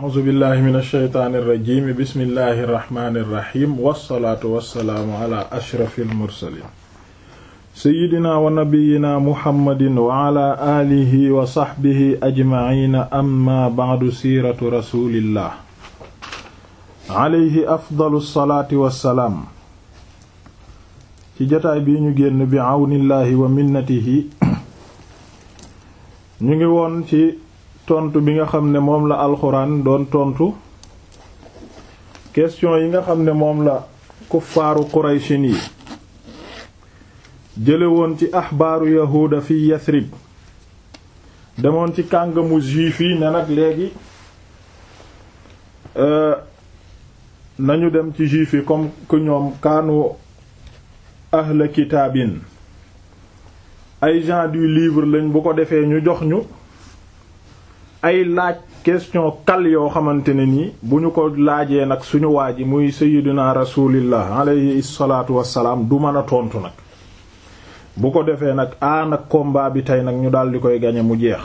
a'uuzu billahi min alsheytaani irrajim bismillahi irrahmani irrahim wassalaatu wassalaamu ala ashrafi almursalin seyidina wa nabiyina muhammadin wa ala aalihi wa saxbihi ajmaciina amma bacdu siiratu rasulillah alayhi afdalu salaati wassalaam ci jotaay bii ñu génn bi awnillahi wa minnatihi ñu ngi woon ci tontu bi nga xam ne moom la alxuraan doon tontu question yi nga xam ne moom la kuffaaru qurayshin yi jële woon ci axbaaru yahuuda fi yasrib demoon ci kàngamu juif yi ne nag léegi nañu dem ci juif yi comme que ñoom kaanu ahla kitaabin ay gens du livre lañ bu ko defee ñu jox ñu ay laaj question kal yoo xamante ne nii bu ñu ko laajee nag suñu waa ji muy sayyidina rasulillah alayhi salaatu wassalaam du mën a tontu nag bu ko defee nag a nag combat bi tey nag ñu daal di koy gañe mu jeex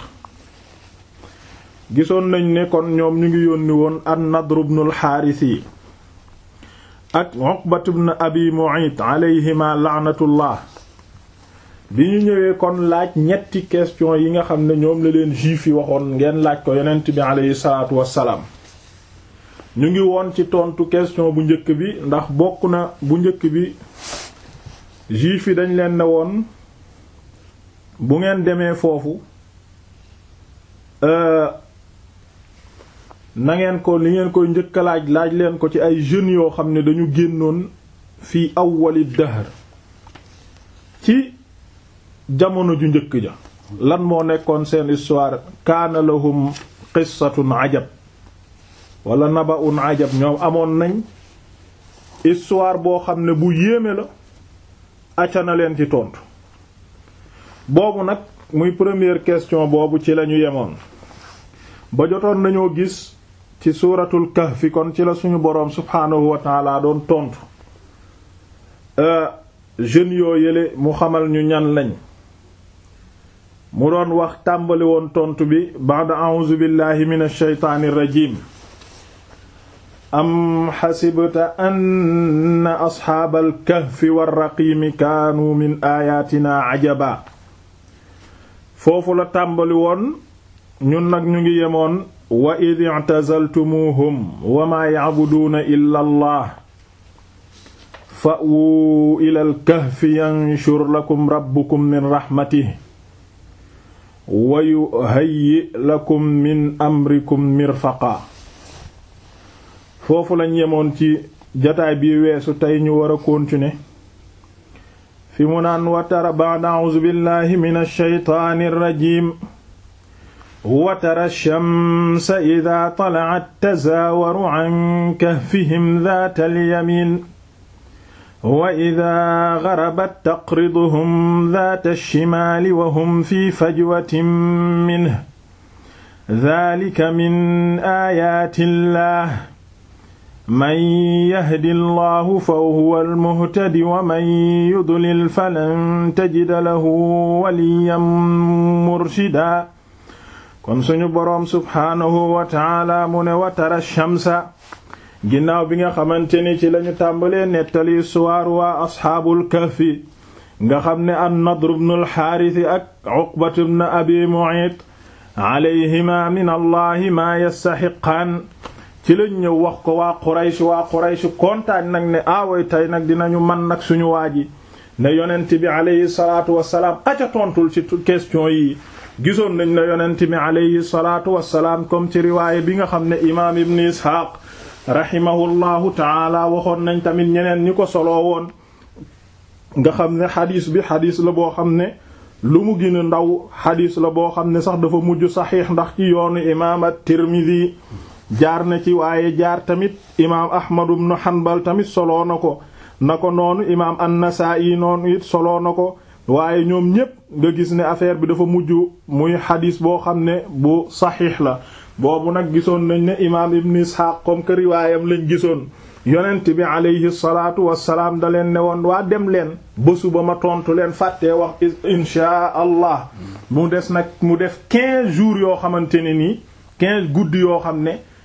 gisoon nañ ne kon ñoom ñu ngi yónni woon an-Nadr ibn al-Haaris yi ak Uqbat ibn Abi Mu'ayt alayhima la'natullah bi ñu ñëwee kon laaj ñetti question yi nga xam ne ñoom la leen juif yi waxoon ngeen laaj ko yonent bi aleyhi salaatu wassalaam ñu ngi woon ci tontu question bu njëkk bi ndax bokk na bu njëkk bi juif yi dañ leen ne woon bu ngeen demee foofu na ngeen ko li ngeen koy njëkk laaj laaj leen ko ci ay jeunes yoo xam ne dañu génnoon fii awwali dahr ci jamono ju njëkk ja lan moo nekkoon seen histoire kaana lahum qissatun ajab wala naba'un ajab ñoom amoon nañ histoire boo xam ne bu yéeme la acca na leen ci tontu boobu nag muy première question boobu ci lañu yemoon ba jotoon nañoo gis ci suuratul kahfi kon ci la suñu boroom subhaanahu wa taala doon tontu jeunes yoo yële mu xamal ñu ñan lañ mu doon wax tàmbali woon tontu bi ba'da a'uuzu billahi minash shaytaanir rajiim am xasibta anna asxaabal kahfi warraqiimi kaanu min aayaatina ajaba foofu la tàmbali woon ñun nag ñu ngi yemoon wa id i'tazaltumuuhum wa maa ya'buduuna illa allah fa'wuu ilal kahfi yanshur lakum rabbukum min raxmatihi wa yuhayyi lakum min amrikum mirfaqa foofu lañ yemoon ci jataay bi weesu tey ñu war a continuer fi mu naan wa tara ba'da a'uuzu billahi minash shaytaanir rajiim wa tara shamsa idaa tala'at tazaawaru an kahfihim dhaatal yamiin wa idaa garabat taqriduhum daata shimaali wa hum fi fajwatin minhu daalika min aayaati llaah man yahdi llaahu fa huwa almuhtadi wa man yudlil falan tajida lahu waliyyan murshidaa kon suñu boroom subhaanahu wa ta'aala mu ne wa tara shamsa ginnaaw bi nga xamante ni ci lañu tàmbalee nettali suwaar waa asxaabul kahfi nga xam ne an nadr ibn al xaaris ak uqbat ibn abi mu'ayt alayhima min allahi maa yastaxiqaan ci lañ ñëw wax ko waa quraysh waa quraysh kontaan nag ne aaway tey nag dinañu man nag suñu waaji ne yonent bi alayhi salaatu wassalaam aca tontul ci question yi gisoon nañ ne yonent bi alayhi salaatu wassalaam comme ci riwaaye bi nga xam ne imaam ibn isxaaq rahimahullahu taala waxoon nañ tamit ñeneen ñi ko soloo woon nga xam ne xadis bi xadis la boo xam ne lu mu gën a ndaw xadis la boo xam ne sax dafa mujj saxiix ndax ci yoonu imaam at-Tirmidhi jaar na ci waaye jaar tamit imaam Ahmad ibn Hanbal tamit soloo na ko na ko noonu imaam an-Nasaa'i noonu it soloo na ko waaye ñoom ñépp nga gis ne affaire bi dafa mujj muy xadis boo xam ne bu saxiix la boobu nag gisoon nañ ne imaam ibn isxaaq comme que riwaayam lañ gisoon yonent bi alayhi salaatu wassalaam da leen ne woon waa dem leen bésu ba ma tontu leen fàttee wax inshaa allah mu des nag mu def quinze jours yoo xamante ne nii quinze guddi yoo xam ne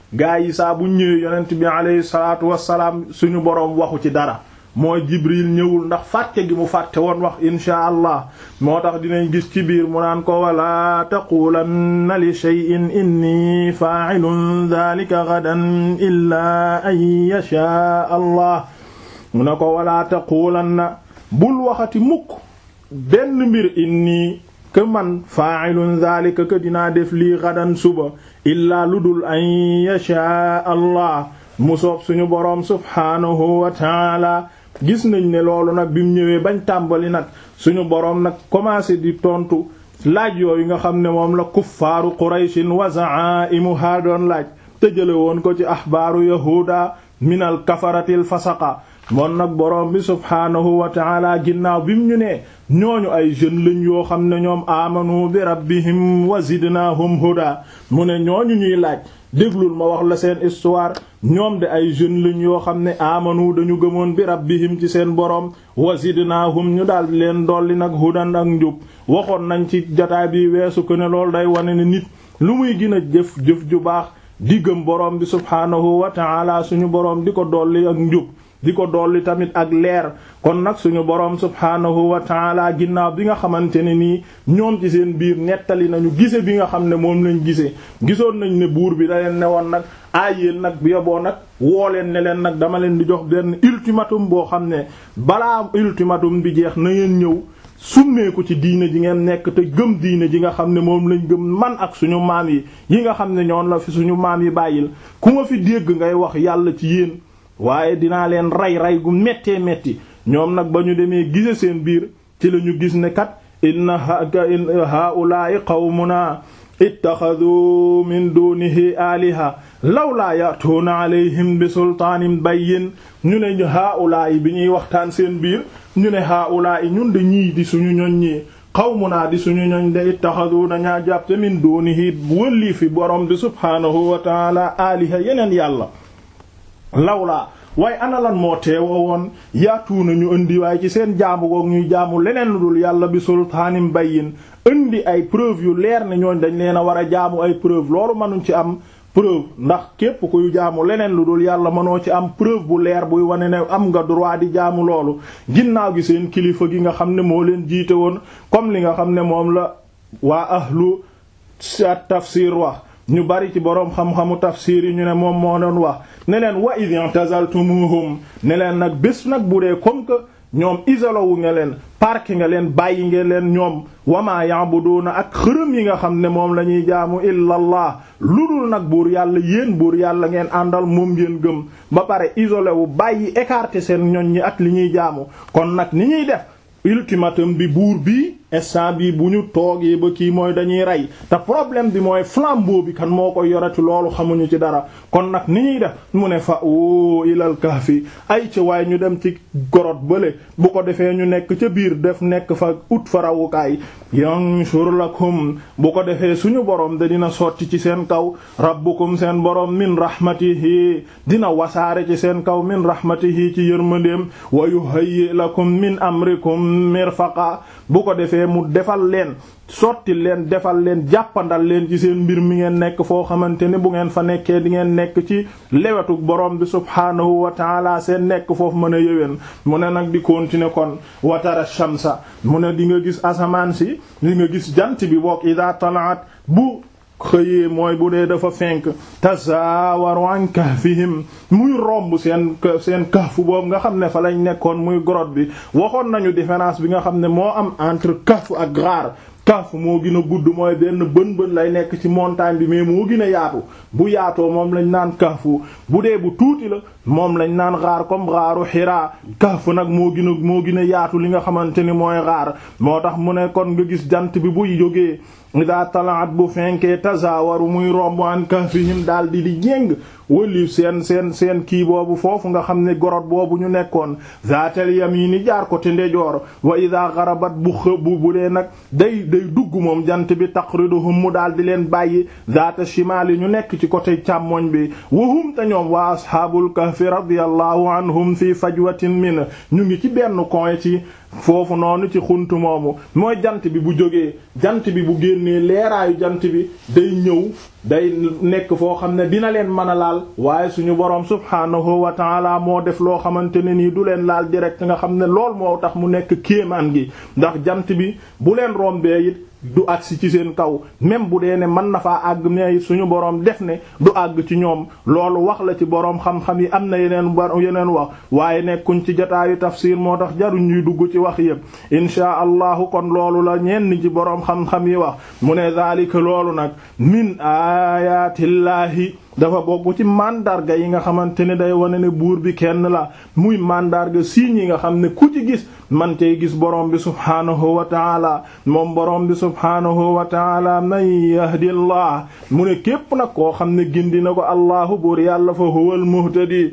gaa yi saa bu ñëwee yonent bi alayhi salaatu wassalaam suñu boroom waxu ci dara mooy jibril ñëwul ndax fàtte gi mu fàtte woon wax inshaa allah moo tax dinañ gis ci biir mu naan ko wala taqulanna li shay'in inni fa'ilun dhalika ghadan illaa an yashaa allah mu ne ko wala taqulanna bul waxati mukk benn mbir inni que man fa'ilun dhalika que dinaa def lii gadan suba illaa lu dul an yashaa allah mu soob suñu boroom subhaanahu wa taala gis nañ ne loolu nag bi mu ñëwee bañ tàmbali nag suñu boroom nag commencé di tontu laaj yooyu nga xam ne moom la kuffaaru qurayshin wa za'imuha doon laaj te jële woon ko ci axbaaru yahuuda minal kafaratil fasaqa moon nag boroom bi subhaanahu wa taala ginnaaw bi mu ñu nee ñooñu ay jeunes lañ yoo xam ne ñoom amanu bi rabbihim wa zidnaahum huda mu ne ñooñu ñuy laaj déglul ma wax la seen histoire ñoom de ay jeunes lañ yoo xam ne amanu dañu gëmoon bi rabbihim ci seen boroom wa zidnaahum ñu daal leen dolli nag hudan ak njub waxoon nañ ci jotaay bi weesu ko ne loolu day wane ne nit lu muy gën a jëf jëf ju baax di gëm boroom bi subhaanahu wa taala suñu boroom di ko dolli ak njub di ko dolli tamit ak leer kon nag suñu boroom subhaanahu wa taala ginnaaw bi nga xamante ne nii ñoom ci seen biir nettali nañu gise bi nga xam ne moom lañ gisee gisoon nañ ne buur bi da leen ne woon nag aay yéen nag bi yoboo nag woo leen ne leen nag dama leen di jox benn ultimatum boo xam ne balaa ultimatum bi jeex na ngeen ñëw summeeku ci diine ji ngeen nekk te gëm diine ji nga xam ne moom lañ gëm man ak suñu maam yi yi nga xam ne ñoon la fi suñu maam yi bàyyil ku ma fi dégg ngay wax yàlla ci yéen waaye dinaa leen rey rey gu méttee métti ñoom nag ba ñu demee gise seen biir ci la ñu gis ne kat inna haa'ulaa'i qawmuna ittaxadu min dunihi aliha lawlaa ya'tuuna alayhim bi sultaanin bayyin ñu ne haa'ulaa'i bi ñuy waxtaan seen biir ñu ne haa'ulaa'i ñun de ñii di suñu ñoñ ñii qawmunaa di suñu ñoñ de ittaxadu dañaa jàpte min dunihi wëllii fi borom bi subhaanahu wa ta'ala aliha yeneen yàlla lawlaa waaye ana lan moo teewoo woon yaatuuna ñu indi waaye ci seen jaamu goog ñuy jaamu leneen lu dul yàlla bi sultaanim bayyin indi ay preuve yu leer ne ñooñ dañ leen a war a jaamu ay preuve loolu mënuñ ci am preuve ndax képp kuy jaamu leneen lu dul yàlla mënoo ci am preuve bu leer buy wane ne am nga droit di jaamu loolu ginnaaw gi seen kilifa gi nga xam ne moo leen jiite woon comme li nga xam ne moom la waa ahlu tafsir wax ñu bari ci boroom xam-xamu tafsir yi ñu ne moom moo doon wax ne leen wa id i'tazaltumuhum ne leen nag bés nag bu dee comme que ñoom isolé wu nga leen park nga leen bàyyi nga leen ñoom wama ya'buduna ak xërëm yi nga xam ne moom la ñuy jaamu illa allah lu dul nag buur yàlla yéen buur yàlla ngeen àndal moom ngeen gëm ba pare isolé wu bàyyi écarter seen ñoñ ñi ak li ñuy jaamu kon nag ni ñuy def ultimatum bi buur bi instant bi bu ñu toogee ba kii mooy dañuy rey te problème bi mooy flambeau bi kan moo koy yorati loolu xamuñu ci dara kon nag ni ñuy def mu ne fa o ilal kahfi ay ci waaye ñu dem ci gorot bële bu ko defee ñu nekk ca biir def nekk fa ut fa rawukaay yanshur lakum bu ko defee suñu borom da dina sotti ci seen kaw rabbukum seen borom min rahmatihi dina wasaare ci seen kaw min rahmatihi ci yërmandeem wa yuhayyi lakum min amrikum mirfaqa bu ko defee mu defal leen sotti leen defal leen jàppandal leen ci seen mbir mi ngeen nekk foo xamante ne bu ngeen fa nekkee di ngeen nekk ci lewetu borom bi subhaanahu wa taala seen nekk foofu mën a yëwén mu ne nag di continuer kon watara shamsa mu ne di nga gis asamaan si di nga gis jant bi bokk ida talaat bu xëyee mooy bu dee dafa fenk tazawaru an kahfihim muy romb seen seen kahfu boobu nga xam ne fa lañ nekkoon muy grotte bi waxoon nañu différence bi nga xam ne moo am entre kahf ak ghaar kahf moo gën a gudd mooy benn bën bën lay nekk ci montagne bi mais moo gën a yaatu bu yaatoo moom lañ naan kahfu bu dee bu tuuti la moom lañ naan xaar comme xaaru xiraa kahf nag moo gën a moo gën a yaatu li nga xamante ni mooy xaar moo tax mu ne kon nga gis jant bi buy jógee ida talaat bu fenkee tazawaru muy romb an kahfihim daal di di jéng wëlif seen seen seen kii boobu foofu nga xam ne gorot boobu ñu nekkoon zaatal yamini jaar ko te ndejoor wa ida garabat bu xëbu bu dee nag day day dugg moom jant bi taqriduhum mu daal di leen bàyyi zaata shimali ñu nekk ci côté càmmoñ bi wahum te ñoom waa ashaabul kahfi radiyallahu anhum fi fajwatin min ñu ngi ci benn coin ci foofu noonu ci xuntu moomu mooy jant bi bu jógee jant bi bu génnee leeraayu jant bi day ñëw day nekk foo xam ne dina leen mën a laal waaye suñu boroom subhaanahu wa taala moo def loo xamante ne nii du leen laal direct nga xam ne lool moo tax mu nekk kéemaan gi ndax jant bi bu leen rombee it du agsi ci seen kaw même bu dee ne mën na faa àgg ne suñu boroom def ne du àgg ci ñoom loolu wax la ci boroom xam-xam yi am na yeneen yeneen wax waaye nekkuñ ci jotaayu tafsir moo tax jaruñ ñuy dugg ci wax yépp inchaa allahu kon loolu la ñenn ci boroom xam-xam yi wax mu ne zaalika loolu nag min ayaatillaahi dafa bokk ci mandarga yi nga xamante ne day wane ne buur bi kenn la muy mandarga signes yi nga xam ne ku ci gis man tey gis borom bi subhaanahu wa taala moom borom bi subhaanahu wa taala man yahdillah mu ne képp nag koo xam ne gindi na ko allahu buur yàlla fa huwal muhtadi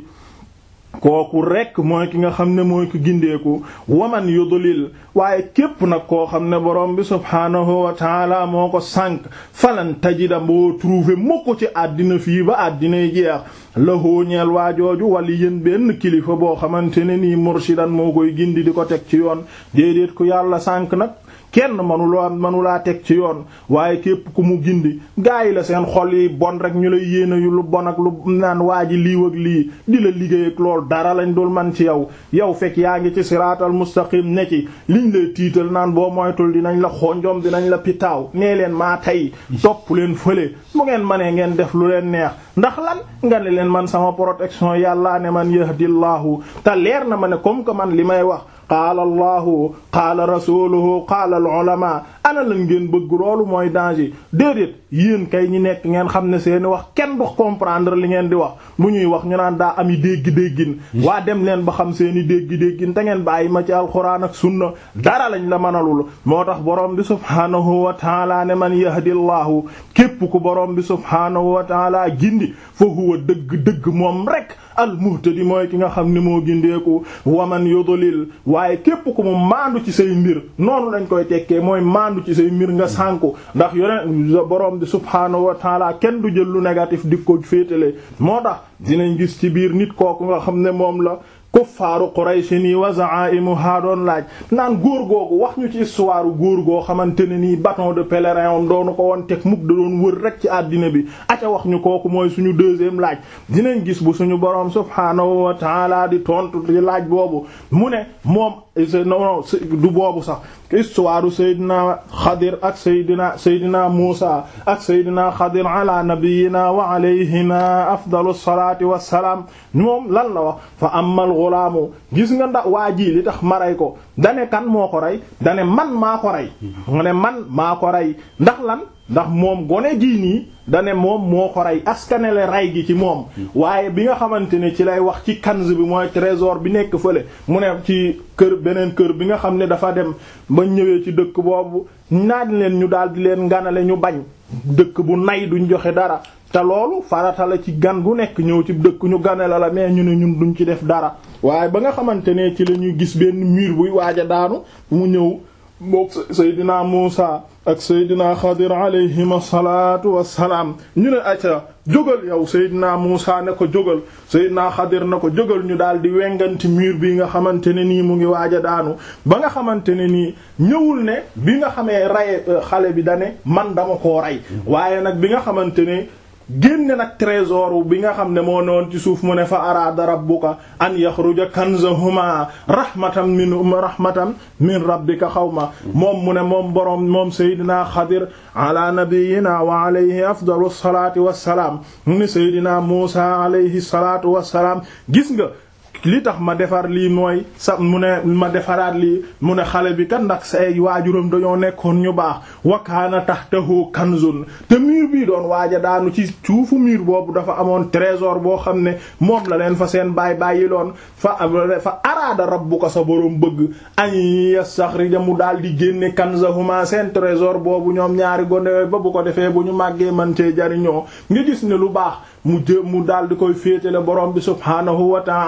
kooku rekk mooy ki nga xam ne mooy ko gindeeku waman yudlil waaye képp nag koo xam ne borom bi subhaanahu wa taala moo ko sànq falan tajida boo trouver mukk ci àddina fii ba àddinay jeex la hóoñeel waajooju wala yéen benn kilifa boo xamante ne nii murshidan moo koy gindi di ko teg ci yoon déedéet ku yàlla sànq nag kenn manuloo manulaa teg ci yoon waaye képp ku mu gindi gaa yi la seen xol yi bon rek ñu lay yéena yu lu bon ak lu naan waa ji liiw ak lii di la liggéey ak lool dara lañ dul man ci yow yow fekk yaa ngi ci siraatal mustaqim ne ci liñ lay tiital naan boo moytul dinañ la xonjom dinañ la pitaaw nee leen maa tey topp leen fële mu ngeen manee ngeen def lu leen neex ndax lan nga ne leen man sama protection yàllaa ne man yahdillahu te leer na ma ne comme que man li may wax qaala allahu qaala rasuluhu qaala al ulama ana lan ngeen bëgg loolu mooy danger déedéet yéen kay ñi nekk ngeen xam ne seeni wax kenn du comprendre li ngeen di wax bu ñuy wax ñu naan daa ami dégg-déggin waa dem leen ba xam seeni dégg-déggin te ngeen bàyyi ma ci alxuraan ak sunna dara lañ la mënalul moo tax borom bi subhaanahu wa taala ne man yahdillahu képp ku borom bi subhaanahu wa taala gindi fa huwa dëgg-dëgg moom rek al muhtadi mooy ki nga xam ne moo gindeeku waman yudlil waaye képp ku mu maandu ci say mbir noonu lañ koy tekkee mooy maandu ci say mbir nga sànku ndax yoneen borom bi subhaanahu wa taala kenn du jël lu négatif di ko féetale moo tax dinañ gis ci biir nit kooku nga xam ne moom la kuffaaru Quraysh nii wa za'imuha doon laaj naan góor googu wax ñu ci histoire góor goo xamante ne nii bâton de pèlerin om doonu ko woon teg mukk da doon wër rek ci àddina bi aca wax ñu kooku mooy suñu deuxième laaj dinañ gis bu suñu boroom subhaanahu wa ta'ala di tontu di laaj boobu mu ne moom non du boobu sax histoire Seydina Xadir ak Seydina Seydina Muusa ak Seydina Xadir ala nabiyyina wa alayhima afdalu salaati wassalaam moom lan la wax fa amal ghulaamu gis nga ndax waa ji li tax ma rey ko dane kan moo ko rey dane man maa ko rey mu ne man maa ko rey ndax lan ndax moom gone jii nii dane moom moo ko rey askanele rey gi ci moom waaye bi nga xamante ne ci lay wax ci kanz bi mooy trésor bi nekk fële mu ne ci kër beneen kër bi nga xam ne dafa dem ba ñëwee ci dëkk boobu naaj leen ñu daal di leen nganale ñu bañ dëkk bu nay duñ joxe dara te loolu farata la ci gan gu nekk ñëw ci dëkk ñu ganale la mais ñu ne ñun duñ ci def dara waaye ba nga xamante ne ci la ñuy gis benn mur buy waaj a daanu mu ñëw mook Seydina Muusa ak Seydina Xadir alayhim asalaatu wassalaam ñu ne acca jógal yow Seydina Muusa ne ko jógal Seydina Xadir na ko jógal ñu daal di wenganti mur bi nga xamante ne nii mu ngi waaj a daanu ba nga xamante ne nii ñëwul ne bi nga xamee rey xale bi dane man dama koo rey waaye nag bi nga xamante ne génne nag trésor bi nga xam ne moo noon ci suuf mu ne fa araada rabbuka an yaxruja kanzahuma rahmatan min rahmatan min rabbika xawma moom mu ne moom boroom moom seydina xadir ala nabiyyina wa alayhi afdalu salaati wassalaam mu ne seydina muusa alayhi salaatu wassalaam gis nga li tax ma defar lii mooy sa mu ne ma defaraat lii mu ne xale bi kat ndax say waajuram dañoo nekkoon ñu baax wakaana tahtahu kanzun te mur bii doon waaja daanu ci suufu mur boobu dafa amoon trésor boo xam ne moom la leen fa seen baay bàyyi loon fa fa araada rabbuka sa boroom bëgg an yastaxrija mu daal di génne kanzahuma seen trésor boobu ñoom ñaari gone ba bu ko defee bu ñu màggee man cee jariñoo nga gis ne lu baax mu jë mu daal di koy féetale borom bi subhaanahu wa taala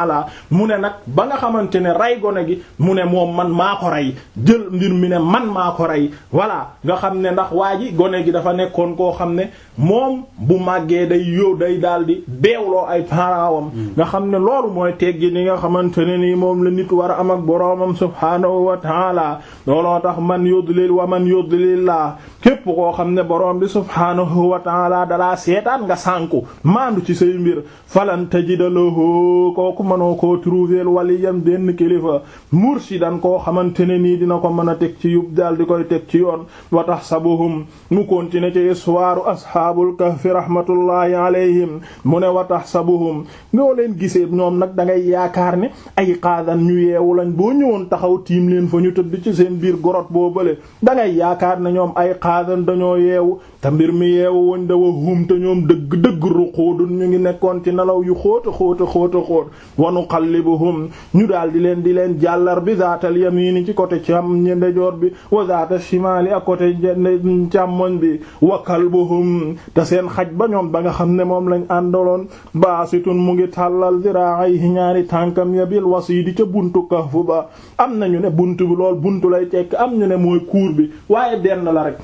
mu ne nag ba nga xamante ne rey gone gi mu ne moom man maa ko rey jël mbir mi ne man maa ko rey voilà nga xam ne ndax waa ji gone gi dafa nekkoon koo xam ne moom bu màggee day yow day daal di beewloo ay parawam nga xam ne loolu mooy teggi ni nga xamante ne nii moom la nit war a am ak boroomam subhaanahu wa taala looloo tax man yudlil wa man yudlillah képp koo xam ne boroom bi subhaanahu wa taala dalaa seetaan nga sànku maandu ci say mbir falan tajida lahu kooku mënoo koo trouver waliyan benn kilifa murshidan koo xamante ne nii dina ko mën a teg ci yub daal di koy teg ci yoon wa tahsabuhum mu continuer ci histoire ashaabul kahfi rahmatullahi alayhim mu ne wa tahsabuhum ngoo leen gisee ñoom nag da ngay yaakaar ne ay qaadan ñu yeewu lañ boo ñëwoon taxaw tiim leen fa ñu tëdd ci seen biir gorot boo bële da ngay yaakaar ne ñoom ay qaadan dañoo yeewu te mbir mi yeewu woñ dawa hum te ñoom dëgg dëgg ruquudun ñu ngi nekkoon ci nelaw yu xóota xóota xóota xóot wa nuqallibuhum ñu daal di leen di leen jàllar bi zaatal yamini ci côté cam ndejoor bi wa zaata shimali ak côté càmmoñ bi wa kalbuhum te seen xaj ba ñoom ba nga xam ne moom lañ àndaloon baasitun mu ngi tàllal ziraayhi ñaari tànkam ya bil wasiidi ca buntu kahfu ba am nañu ne buntu bi lool buntu lay tekk am ñu ne mooy kuur bi waaye benn la rek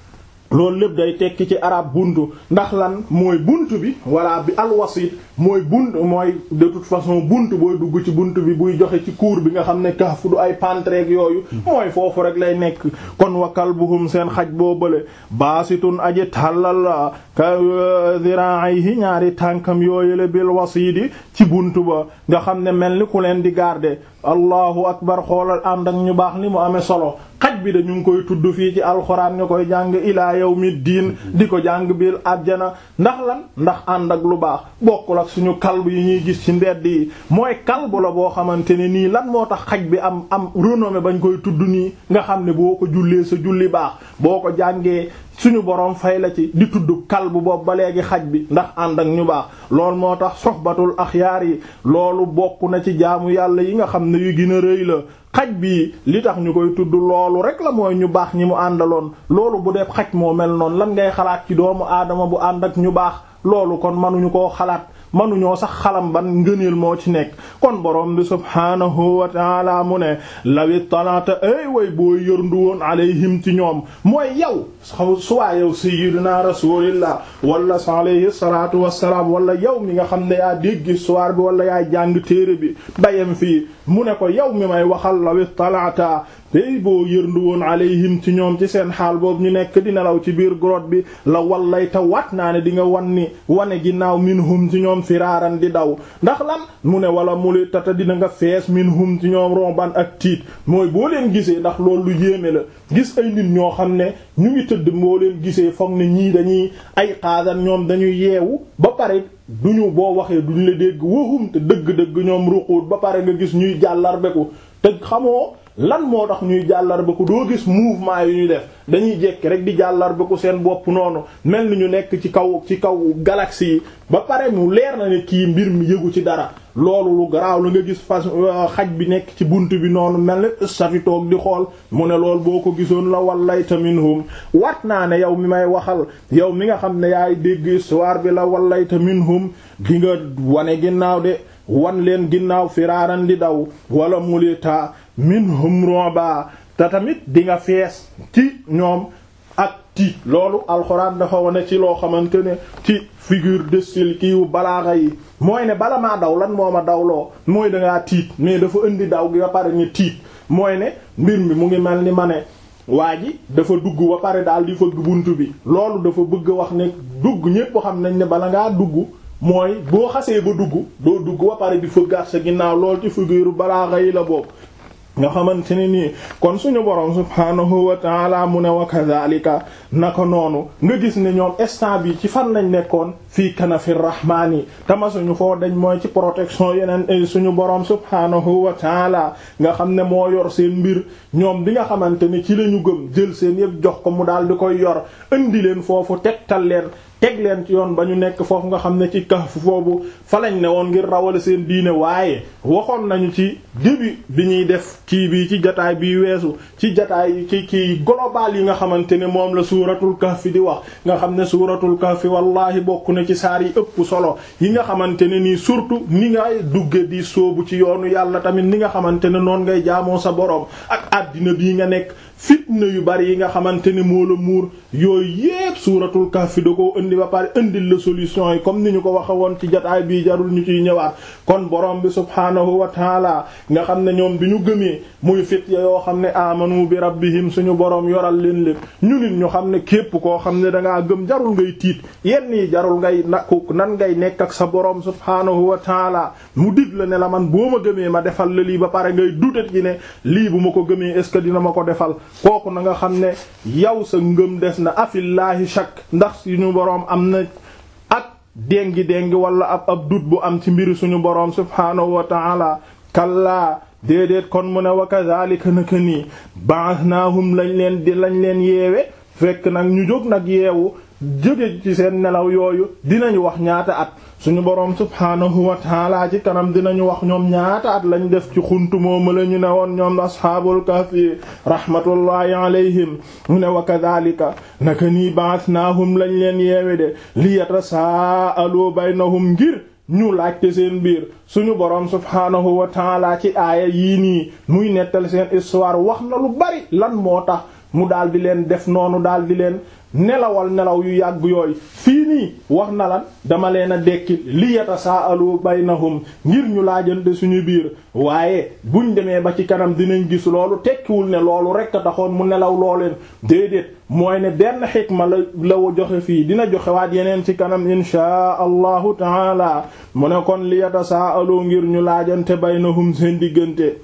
loolu lépp day tekki ci arab buntu ndax lan mooy buntu bi walla bi alwasit mooy buntu mooy de toute façon buntu booy dugg ci buntu bi buy joxe ci cour bi nga xam ne kaafu du ay pantreeg yooyu mooy foofu rek lay nekk kon wa kalbuhum seen xaj boo bële baasitun aji tàllal la ka zira'ihi ñaari tànkam yooyule bil wasidi ci buntu ba nga xam ne mel ni ku leen di garder allahu akbar xoolal ànd ak ñu baax ni mu amee solo xaj bi dañu ngi koy tudd fii ci alxuraan nga koy jàng ilaa yawmiddiin di ko jàng bil àjjana ndax lan ndax ànd ak lu baax bokkul ak suñu kalb yi ñuy gis ci mbedd yi mooy kalbu la boo xamante ne nii lan moo tax xaj bi am am renommée bañ koy tudd nii nga xam ne boo ko jullee sa julli baax boo ko jàngee suñu borom fay la ci di tudd kalbu boobu ba léegi xaj bi ndax ànd ak ñu baax loolu moo tax soxbatul axyaar yi loolu bokk na ci jaamu yàlla yi nga xam ne yu gën a rëy la xaj bi li tax ñu koy tudd loolu rek la mooy ñu baax ñi mu àndaloon loolu bu dee xaj moo mel noonu lan ngay xalaat ci doomu aadama bu ànd ak ñu baax loolu kon mënuñu koo xalaat manuñoo sax xalam ban ngëneel moo ci nekk kon borom bi subhaanahu wa taala mu ne lawi talaata ay way boo yërndu woon alayhim ci ñoom mooy yow suwaa yow sayyidina rasulillah wala alayhi salatu wasalaam wala yow mi nga xam ne yaa dégg histoire bi wala yaa jàng téere bi bayam fii mu ne ko yow mi may waxal lawi talaata tey boo yërndu woon alayhim ci ñoom ci seen xaal boobu ñu nekk di nelaw ci biir grotte bi la wallayta wat naa ne di nga wan ni wane ginnaaw minhum ci ñoom firaaran di daw ndax lan mu ne wala muli tata dina nga fees minhum ci ñoom romban ak tiit mooy boo leen gisee ndax loolu lu yéeme la gis ay nit ñoo xam ne ñu ngi tëdd boo leen gisee foog ne ñii dañuy ay xaasan ñoom dañuy yeewu ba pare duñu boo waxee duñu la dégg waxum te dëgg-dëgg ñoom ruquut ba pare nga gis ñuy jàllarbeku te xamoo lan moo tax ñuy jàllarbeku doo gis mouvement yu ñuy def dañuy jekki rek di jàllarbeku seen bopp noonu mel ni ñu nekk ci kaw ci kaw galaxie yi ba pare mu leer na ne kii mbir mi yëgu ci dara loolu lu garaaw la nga gis fas xaj bi nekk ci bunt bi noonu mel ni stati toog di xool mu ne loolu boo ko gisoon la wallayta minhum wat naa ne yow mi may waxal yow mi nga xam ne yaay dégg histoire bi la wallayta minhum di nga wane ginnaaw de wan leen ginnaaw firaaran di daw wala mulita minhum ru'ba te tamit di nga fees ci ñoom ak tiit loolu alxuraan dafa wane ci loo xamante ne ci figure de style kiiwu balaaxa yi mooy ne bala maa daw lan moo ma dawloo mooy dangaa tiit mais dafa indi daw gi ba pare ni tiit mooy ne mbir mi mu ngi mel ni ma ne waa ji dafa dugg ba pare daal di fëgg bunt bi loolu dafa bëgg wax ne dugg ñépp xam nañ ne bala ngaa dugg mooy boo xasee ba dugg doo dugg ba pare di fëggaat sa ginnaaw loolu ci figure balaaxa yi la boobu nga xamante ne nii kon suñu borom subhaanahu wa taala mu ne wa kadhalika naka noonu nga gis ne ñoom instant bi ci fan lañ nekkoon fii kanafi rahmaani tama suñu foo dañ mooy ci protection yeneen suñu borom subhaanahu wa taala nga xam ne moo yor seen mbir ñoom bi nga xamante ne ci lañu gëm jël seen yëpp jox ko mu daal di koy yor indi leen foofu tegtal leen teg leen ci yoon ba ñu nekk foofu nga xam ne ci Kahf foofu fa lañ ne woon ngir rawale seen diine waaye waxoon nañu ci début bi ñuy def kii bi ci jataay bi weesu ci jataay ci kii global yi nga xamante ne moom la suuratul Kahf di wax nga xam ne suuratul Kahf wallahi bokk na ci saar yi ëpp solo yi nga xamante ne nii surtout ni ngay dugge di soobu ci yoonu yàlla tamit ni nga xamante ne noon ngay jaamoo sa boroom ak àddina bii nga nekk fitna yu bari yi nga xamante ne moo la muur yooyu yépp suuratul kahfi da koo indi ba pare indil la solution yi comme ni ñu ko waxe woon ci jotaay bii jarul ñu ciy ñëwaat kon borom bi subhaanahu wa taala nga xam ne ñoom bi ñu gëmee muy fit ya yoo xam ne amanu bi rabbihim suñu borom yoral leen lépp ñu nit ñu xam ne képp koo xam ne dangaa gëm jarul ngay tiit yenn yi jarul ngay nakku nan ngay nekk ak sa borom subhaanahu wa taala mu dig la ne la man boo ma gëmee ma defal la lii ba pare ngay dutat ci ne lii bu ma ko gëmee est ce que dina ma ko defal kooku na nga xam ne yow sa ngëm des na afillaahi shakk ndax suñu boroom am na ak déngi déngi wala ab ab dut bu am ci mbiri suñu boroom subhaanahu wa ta'ala kallaa déedéet kon mu ne wa kadhalika naka nii ba'athnahum lañ leen di lañ leen yeewe fekk nag ñu jóg nag yeewu jóge ci seen nelaw yooyu dinañu wax ñaata at suñu boroom subhaanahu wa taala ci kanam dinañu wax ñoom ñaata at lañ def ci xuntu mooma la ñu ne woon ñoom asxaabul kahfi rahmatullahi alayhim mu ne wa kadhalika naka nii ba'athnahum lañ leen yeewe de li yatasaalu baynahum ngir ñu laajte seen biir suñu boroom subhaanahu wa taala ci aaya yii nii muy nettal seen histoire wax na lu bari lan moo tax mu daal di leen def noonu daal di leen nelawal nelaw yu yàgg yooyu fii nii wax na lan dama leen a dekki li yatasaalu baynahum ngir ñu laajante suñu biir waaye buñ demee ba ci kanam dinañ gis loolu tekkiwul ne loolu rekk a taxoon mu nelaw looleen déedéet mooy ne benn xikma la la joxe fii dina joxe waat yeneen ci kanam inshaa allahu taala mu ne kon li yatasaalu ngir ñu laajante baynahum seen diggante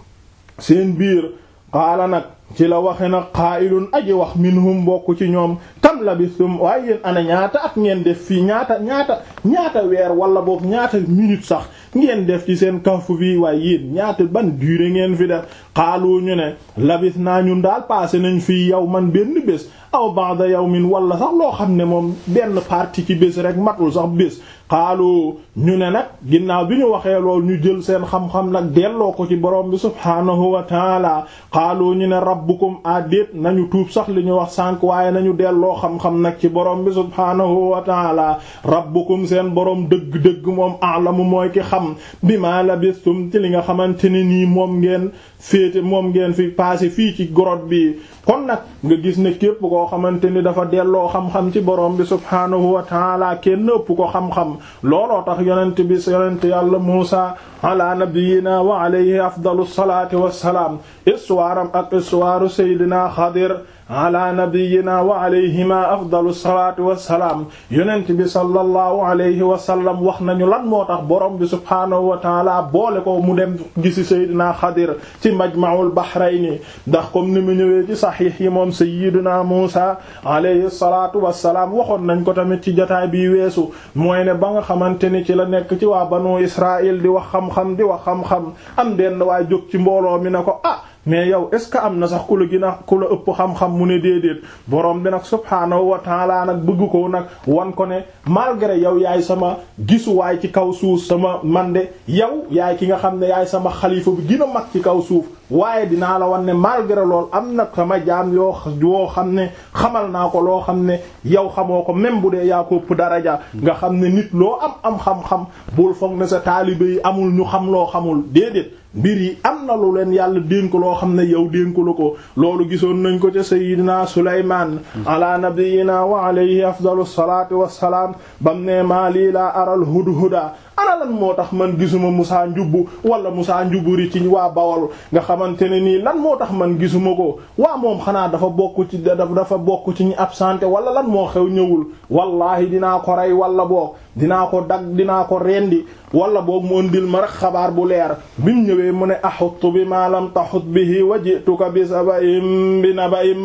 seen biir qaala nag ci la waxe nag qaa'ilun aji wax minhum bokk ci ñoom kam labistum waaye yéen ana ñaata at ngeen def fii ñaata ñaata ñaata weer wala boog ñaata minute sax ngeen def ci seen kahfu fii waaye yéen ñaata ban durée ngeen fi def xaalu ñu ne labis naa ñun daal passé nañ fii yow man benn bés aw ba'da yawmin wala sax loo xam ne moom benn partie ci bés rek matul sax bés xaalu ñu ne nag ginnaaw bi ñu waxee lool ñu jël seen xam-xam nag delloo ko ci borom bi subhaanahu wa taala xaalu ñu ne rabbukum adéet nañu tuub sax li ñu wax sànq waaye nañu delloo xam-xam nag ci borom bi subhaanahu wa taala rabbukum seen borom dëgg-dëgg moom a'lamu mooy ki xam bima labistum ci li nga xamante ne nii moom ngeen féete moom ngeen fi passé fii ci grotte bi kon nag nga gis ne képp koo xamante ni dafa delloo xam-xam ci borom bi subhaanahu wa taala kenn ëpp ko xam-xam looloo tax yonent bi yonent yàlla Muusa ala nabiyyina wa alayhi afdalu salaati wassalaam histoire am ak histoire Seydina Xadir ala nabiyyina wa alayhima afdalu salaati wassalaam yonent bi sallallahu alayhi wa sallam wax nañu lan moo tax borom bi subhaanahu wa taala boole ko mu dem gisi Seydina Xadir ci majma'ul bahrayni ndax comme ni mu ñëwee ci saxiix yi moom Seydina Muusa alayhi salaatu wassalaam waxoon nañ ko tamit ci jotaay bi weesu mooy ne ba nga xamante ni ci la nekk ci waa banu Israël di wax xam-xam di wax xam-xam am benn waay jóg ci mbooloo mi ne ko ah mais yow est ce que am na sax ku la gën a ku la ëpp xam-xam mu ne déedéet borom bi nag subhaanahu wa taala nag bëgg ko nag wan ko ne malgré yow yaay sama gisuwaay ci kaw suuf sama man de yow yaay ki nga xam ne yaay sama xalifa bi gën a mag ci kaw suuf waaye dinaa la wan ne malgré lool am na sama jaam yoo yoo xam ne xamal naa ko loo xam ne yow xamoo ko même bu dee yaa ko ëpp daraja nga xam ne nit loo am am xam-xam bul foog ne sa taalibe yi amul ñu xam loo xamul déedéet mbir yi am na lu leen yàlla dénk loo xam ne yow dénku la ko loolu gisoon nañ ko ca sayyidina Sulaymaan ala nabiyyina wa alayhi afdalu salaatu wassalaam bam ne maa lii laa aral hudhuda ana lan moo tax man gisuma Musaa njubbu wala Musaa njuburi ci waa Bawol nga xamante ne nii lan moo tax man gisuma ko waa moom xanaa dafa bokk ci dafa bokk ci ñi absenté wala lan moo xew ñëwul wallahi dinaa ko rey wala boog dinaa ko dag dinaa ko rendi wala boog mu ëndil ma rek xabaar bu leer bi mu ñëwee mu ne axuttu bi ma lam taxut bihi wa ji'tuka bi saba'in bi naba'in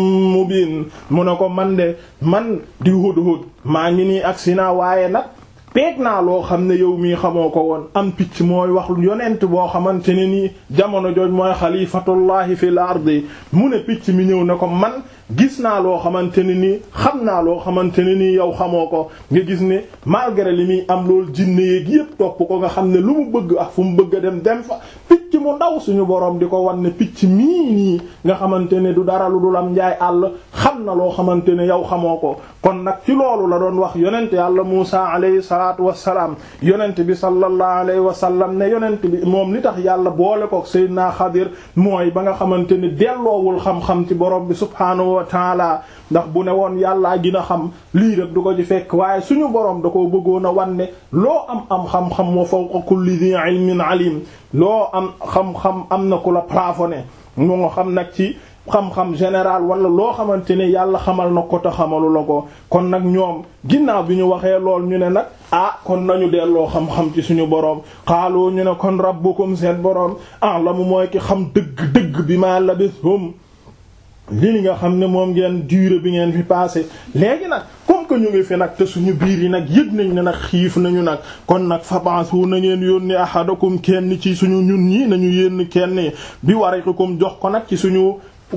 mubin mu ne ko man de man di hudhud maa ngi nii ak si naa waaye nag peeg naa loo xam ne yow mii xamoo ko woon am picc mooy wax yonent boo xamante ne nii jamono jooj mooy xalifatullahi fil ardi mu ne picc mi ñëw ne ko man gis naa loo xamante ne nii xam naa loo xamante ne nii yow xamoo ko nga gis ne malgré li muy am loolu jinne yeeg yépp topp ko nga xam ne lu mu bëgg ak fu mu bëgg a dem dem fa picc mu ndaw suñu borom di ko wan ne picc mii nii nga xamante ne du dara lu dul am njaay àll xam na loo xamante ne yow xamoo ko kon nag ci loolu la doon wax yonent yàlla Muusa alayhi salaatu wassalaam yonent bi sallallahu alayhi wa sallam ne yonent bi moom li tax yàlla boole ko Seydina Xadir mooy ba nga xamante ne delloowul xam-xam ci borom bi subhaanahu wa taala ndax bu ne woon yàllaa gina xam lii rek du ko ci fekk waaye suñu borom da ko bëggoon a wan ne loo am am xam-xam wa fawqa kulli dhi ilmin alim loo am xam-xam am na ku la plafonné moo xam nag ci xam-xam général wala loo xamante ne yàlla xamal na ko te xamalu la ko kon nag ñoom ginnaaw bi ñu waxee lool ñu ne nag ah kon nañu delloo xam-xam ci suñu boroom xaaloo ñu ne kon rabbukum seen boroom a'lamu mooy ki xam dëgg-dëgg bi ma labithum li li nga xam ne moom ngeen durée bi ngeen fi passé léegi nag comme que ñu ngi fi nag te suñu biir yi nag yëg nañ ne nag xiif nañu nag kon nag fabansu na ngeen yónni ahadakum kenn ci suñu ñun ñi nañu yénn kenn bi wariqikum jox ko nag ci suñu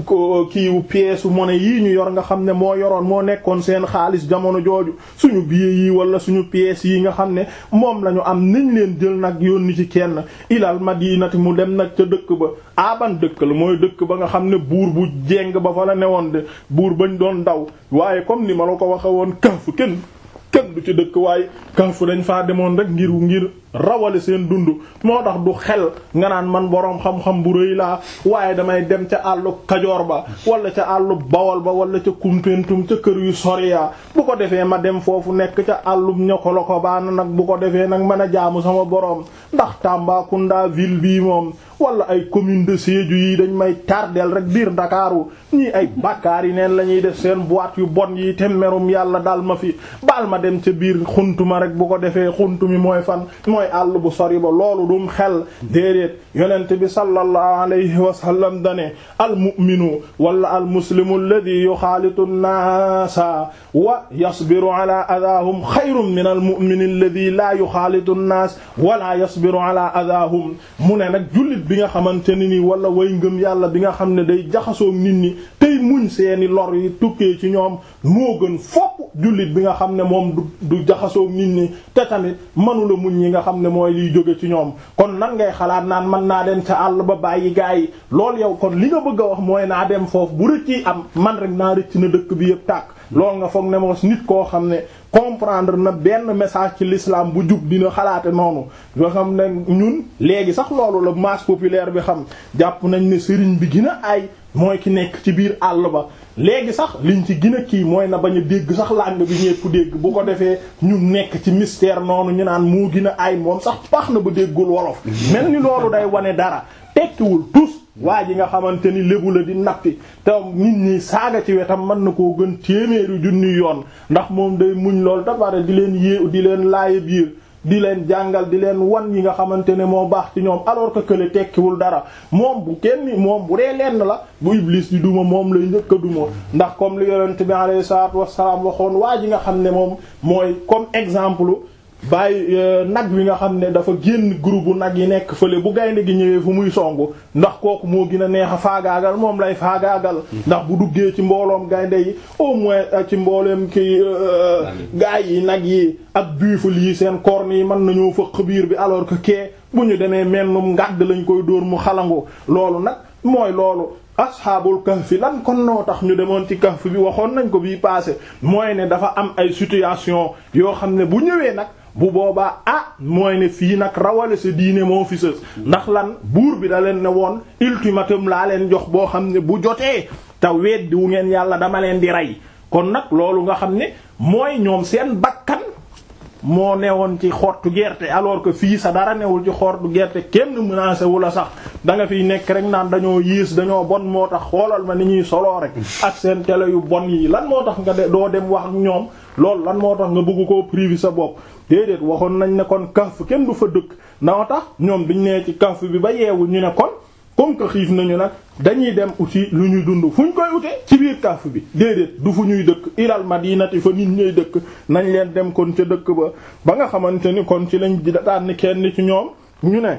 kiiwu pièce monnaie yii ñu yor nga xam ne moo yoroon moo nekkoon seen xaalis jamono jooju suñu billet yi wala suñu pièces yi nga xam ne moom la ñu am nañ leen jël nag yónni ci kenn ilal madinati mu dem nag ca dëkk ba aban dëkk la mooy dëkk ba nga xam ne buur bu jeng ba fa la newoon de buur bañ doon daw waaye comme ni ma la ko waxe woon kaf kenn kenn du ci dëkk waaye kaf dañ faa demoon rek ngir ngir rawale seen dund moo tax du xel nga naan man boroom xam-xam bu rëy laa waaye damay dem ca àllu kajoor ba wala ca àllu bawol ba wala ca kumpentum ca kër yu soriya bu ko defee ma dem foofu nekk ca àllub ñokolo ko baana nag bu ko defee nag mën a jaamu sama boroom ndax Tambacounda ville bii moom wala ay commune de Sédhiou yi dañ may tardeel rek biir Ndakaaru ñii ay bakkaar yi neen la ñuy def seen boîte yu bon yi te merum yàlla daal ma fi baal ma dem ca biir xuntuma rek bu ko defee xuntu mi mooy fan mooy àll bu sori ba loolu dum xel déedéet yonent bi sallallahu alayhi wa sallam dane al mu'minu wala al muslimu alladhi yuxaalitu an-naasa wa yasbiru ala adaahum xayrun min al mu'mini alladhi la yuxaalitu an-naas wala yasbiru ala adaahum mu ne nag jullit bi nga xamante ne ni wala way ngëm yàlla bi nga xam ne day jaxasoo nit ñi tey muñ seeni lor yi tukkee ci ñoom moo gën fopp jullit bi nga xam ne moom du du jaxasoo nit ñi te tamit mënula muñ yi nga xam ne mooy liy jóge ci ñoom kon nan ngay xalaat naan mën naa dem ca àll ba bàyyi gaa yi loolu yow kon li nga bëgg a wax mooy naa dem foofu bu rëcc am man rek naa rëcc na dëkk bi yëpp tàkk loolu nga foog ne mos nit koo xam ne comprendre na benn message ci l'islam bu jub dina xalaate noonu nga xam ne ñun léegi sax loolu la masse populaire bi xam jàpp nañ ne sëriñ bi gën a ay mooy ki nekk ci biir àll ba léegi sax liñ ci gën a kii mooy na bañ a dégg sax langue bi ñépp dégg bu ko defee ñu nekk ci mystère noonu ñu naan moo gën a ay moom sax baax na ba déggul wolof mel ni loolu day wane dara tekkiwul tous waa ji nga xamante ni lébu la di nappi te nit ñi saaga ci wetam mën na koo gën téeméeri junni yoon ndax moom day muñ lool da pare di leen yée di leen laaye biir di leen jàngal di leen wan yi nga xamante ne moo baax ci ñoom alors que kële tekkiwul dara moom bu kenn moom bu dee lenn la bu iblis di duma moom lay njëkk a duma ndax comme li yonent bi alayhi salaatu wassalaam waxoon waa ji nga xam ne moom mooy comme exemple bàyyi nag wi nga xam ne dafa génn groupe bu nag yi nekk fële bu gaynde gi ñëwee fu muy songu ndax kooku moo gën a neex a faagaagal moom lay faagaagal ndax bu duggee ci mbooloom gaynde yi au moins ci mbooleem ki gaay yi nag yi ak buffle yi seen corne yi mën nañoo fëq biir bi alors que kee bu ñu demee mennum ngàdd lañ koy dóor mu xalangu loolu nag mooy loolu asxaabul kahfi lan kon noo tax ñu demoon ci kahf bi waxoon nañ ko bii passé mooy ne dafa am ay situation yoo xam ne bu ñëwee nag bu boobaa ah mooy ne fii nag rawale sa diine moo fi sës ndax lan buur bi da leen ne woon ultimatum laa leen jox boo xam ne bu jotee te weddi wu ngeen yàlla dama leen di rey kon nag loolu nga xam ne mooy ñoom seen bakkan moo newoon ci xortu gerte alors que fii sa dara newul ci xortu gerte kenn menacé wu la sax da nga fiy nekk rek naan dañoo yées dañoo bon moo tax xoolal ma ni ñuy soloo rek ak seen télé yu bon yi lan moo tax nga de doo dem wax ak ñoom loolu lan moo tax nga bëgg koo privé sa bopp déedéet waxoon nañ ne kon kaf kenn du fa dëkk noo tax ñoom biñ nee ci kaf bi ba yeewu ñu ne kon comme que xiif nañu nag dañuy dem uti lu ñu dund fu ñu koy utee ci biir kàff bi déedéet du fu ñuy dëkk ilal madinati fa nit ñuy dëkk nañ leen dem kon ca dëkk ba ba nga xamante ni kon ci lañ daan kenn ci ñoom ñu ne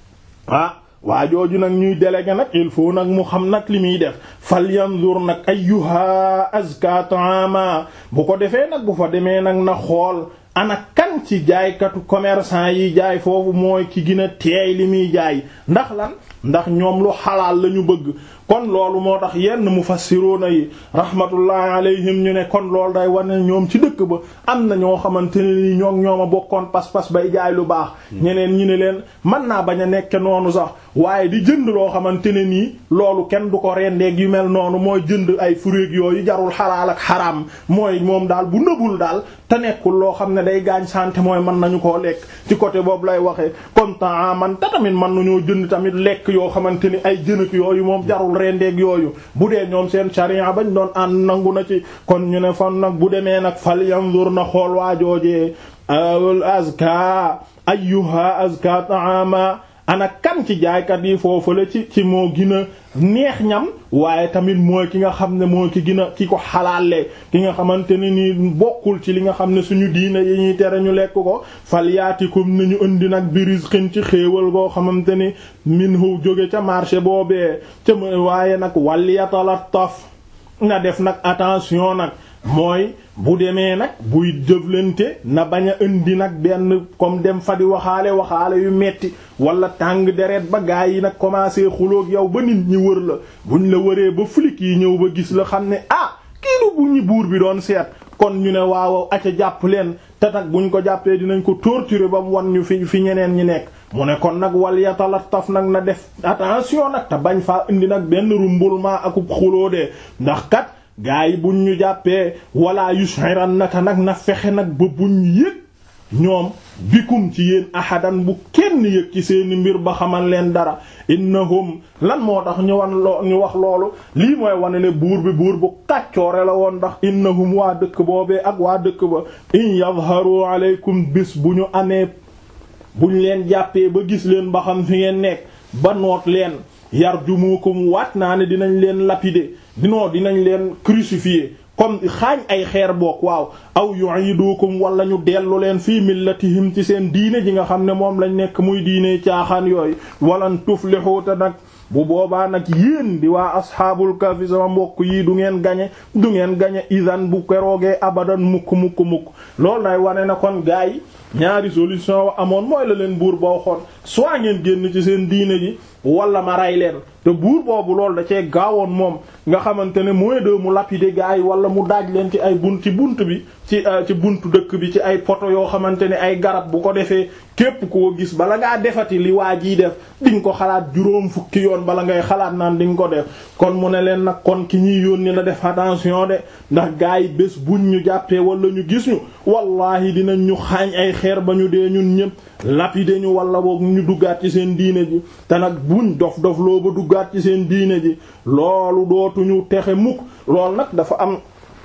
ah waa jooju nag ñuy délégué nag il faut nag mu xam nag li muy def fal yanzur nag ayyuha azka ta'ama bu ko defee nag bu fa demee nag na xool ana kan ci jaaykatu commerçant yi jaay foofu mooy ki gën a teey li muy jaay ndax lan ndax ñoom lu xalaal la ñu bëgg kon loolu moo tax yenn mufassiruuna yi rahmatullahi alayhim ñu ne kon loolu day wane ñoom ci dëkk ba am na ñoo xamante ne ni ñoom ñoom a bokkoon pas-pas bay jaay lu baax ñeneen ñi ne leen mën naa bañ a nekke noonu sax waaye di jënd loo xamante ne nii loolu kenn du ko rendeeg yu mel noonu mooy jënd ay furéeg yooyu jarul xalaal ak xaraam mooy moom daal bu nëbul daal te nekkul loo xam ne day gaañ santé mooy mën nañu koo lekk ci côté boobu lay waxee comme temps man te tamit mën nañoo jënd tamit lekk yoo xamante ni ay jënëk yooyu moom jarul rendeeg yooyu bu dee ñoom seen sharia bañ doon ànd nangu na ci kon ñu ne fan nag bu demee nag fal yanzur na xool waajoojee al azka ayyuha azka ta'ama ana kan ci jaaykat yi foofu la ci ci moo gën a neex ñam waaye tamit mooy ki nga xam ne mooy ki gën a ki ko xalaale ki nga xamante ne nii bokkul ci li nga xam ne suñu diine yi ñuy tere ñu lekk ko falyaatikum nañu indi nag birizqin ci xéewal goo xamante ni minhu jóge ca marché boobee ca waaye nag walyatalattaf na def nag attention nag mooy bu demee nag buy jëflante na bañ a indi nag benn comme dem fa di waxaale waxaale yu metti wala tàng deret ba gaa yi nag commencé xuloog yow ba nit ñi wër la buñ la wëree ba flic yi ñëw ba gis la xam ne ah kii lu bu ñu buur bi doon seet kon ñu ne waaw aca jàpp leen te nag buñ ko jàppee dinañ ko torturer ba mu wan ñu fi fi ñeneen ñi nekk mu ne kon nag wal yatalattaf nag na def attention nag te bañ faa indi nag benn rumbulmaa akub xuloo de ndax kat gaa yi buñ ñu jàppee wala yushiran naka nag na fexe nag ba buñ yëg ñoom bikum ci yéen ahadan bu kenn yëg ci seeni mbir ba xamal leen dara innahum lan moo tax ñu wan loo ñu wax loolu lii mooy wane ne buur bi buur bu kàccoore la woon ndax innahum waa dëkk boobee ak waa dëkk ba in yadharu aleykum bis bu ñu amee buñ leen jàppee ba gis leen ba xam fi ngeen nekk ba noot leen yarjumukum waat naa ne dinañ leen lapider dinoo dinañ leen crucifier comme xaañ ay xeer boog waaw aw yu'idukum wala ñu dellu leen fii millatihim ci seen diine ji nga xam ne moom lañ nekk muy diine caaxaan yooyu walan tuflihu te nag bu boobaa nag yéen di waa asxaabul kahfi sama mbokk yi du ngeen gañe du ngeen gañe idan bu keroogee abadan mukk mukk mukk loolu nay wane na kon gaa yi ñaari solution wa amoon mooy la leen buur boo xoon soit ngeen génn ci seen diine ji wala ma rey leen te buur boobu loolu da cee gaawoon moom nga xamante ne mooy de mu lapider gaa yi wala mu daaj leen ci ay bunt ci bunt bi ci ci buntu dëkk bi ci ay poto yoo xamante ne ay garab bu ko defee képp koo gis bala ngaa defati li waa jiy def di nga ko xalaat juróom fukki yoon bala ngay xalaat naan di nga ko def kon mu ne leen nag kon ki ñuy yónni na def attention de ndax gaa yi bés buñ ñu jàppee wala ñu gis ñu wallahi dinañ ñu xaañ ay xeer ba ñu dee ñun ñëpp lapider ñu wala boog ñu duggaat ci seen diine ji te nag buñ dof dof loo ba duggaat ci seen diine ji loolu dootuñu texe mukk loolu nag dafa am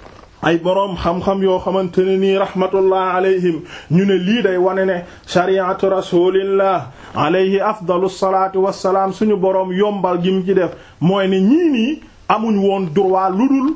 ay boroom xam-xam yoo xamante ne nii rahmatullah alayhim ñu ne lii day wane ne shariatu rasulillah alayhi afdalu salaatu wassalaam suñu boroom yombal gi mu ci def mooy ne ñii nii amuñ woon droit lu dul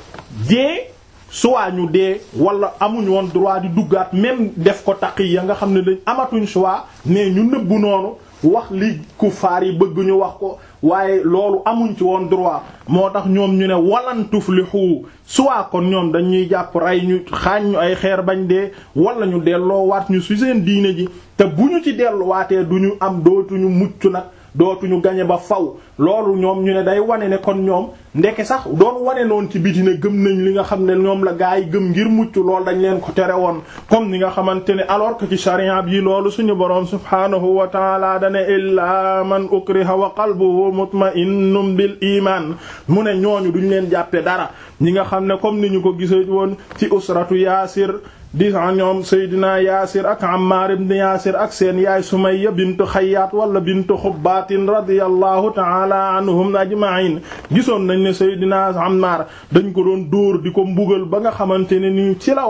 dee soit ñu dee wala amuñ woon droit di duggaat même def ko taqiya nga xam ne dañ amatuñ choix mais ñu nëbbu noonu wax li kufaar yi bëgg ñu wax ko waaye loolu amuñ ci woon droit moo tax ñoom ñu ne walan tuflihu soit kon ñoom dañuy jàpp rey ñu xaañ ñu ay xeer bañ dee wala ñu delloo waat ñu ci seen diine ji te bu ñu ci delluwaatee du ñu am dootuñu mucc nag dootuñu gañe ba faw loolu ñoom ñu ne day wane ne kon ñoom ndeke sax doon wane noonu ci biti ne gëm nañ li nga xam ne ñoom la gaa yi gëm ngir mucc loolu dañ leen ko tere woon comme ni nga xamante ne alors que ci sharia bi loolu suñu boroom subhaanahu wa taala dane illaa man ukriha wa qalbuhu mutma'innun bil iman mu ne ñooñu duñ leen jàppe dara ñi nga xam ne comme ni ñu ko gisee woon ci usratu yaasir di ñoom Seydina Yaasir ak Ammaar ibn Yaasir ak seen yaay Sumayya bintu Xayyaat wala bintu Xubbaatin radiyallahu ta'ala anhum ajma'in gisoon nañ ne Seydina Ammaar dañ ko doon dóor di ko mbugal ba nga xamante ne nii ci la wax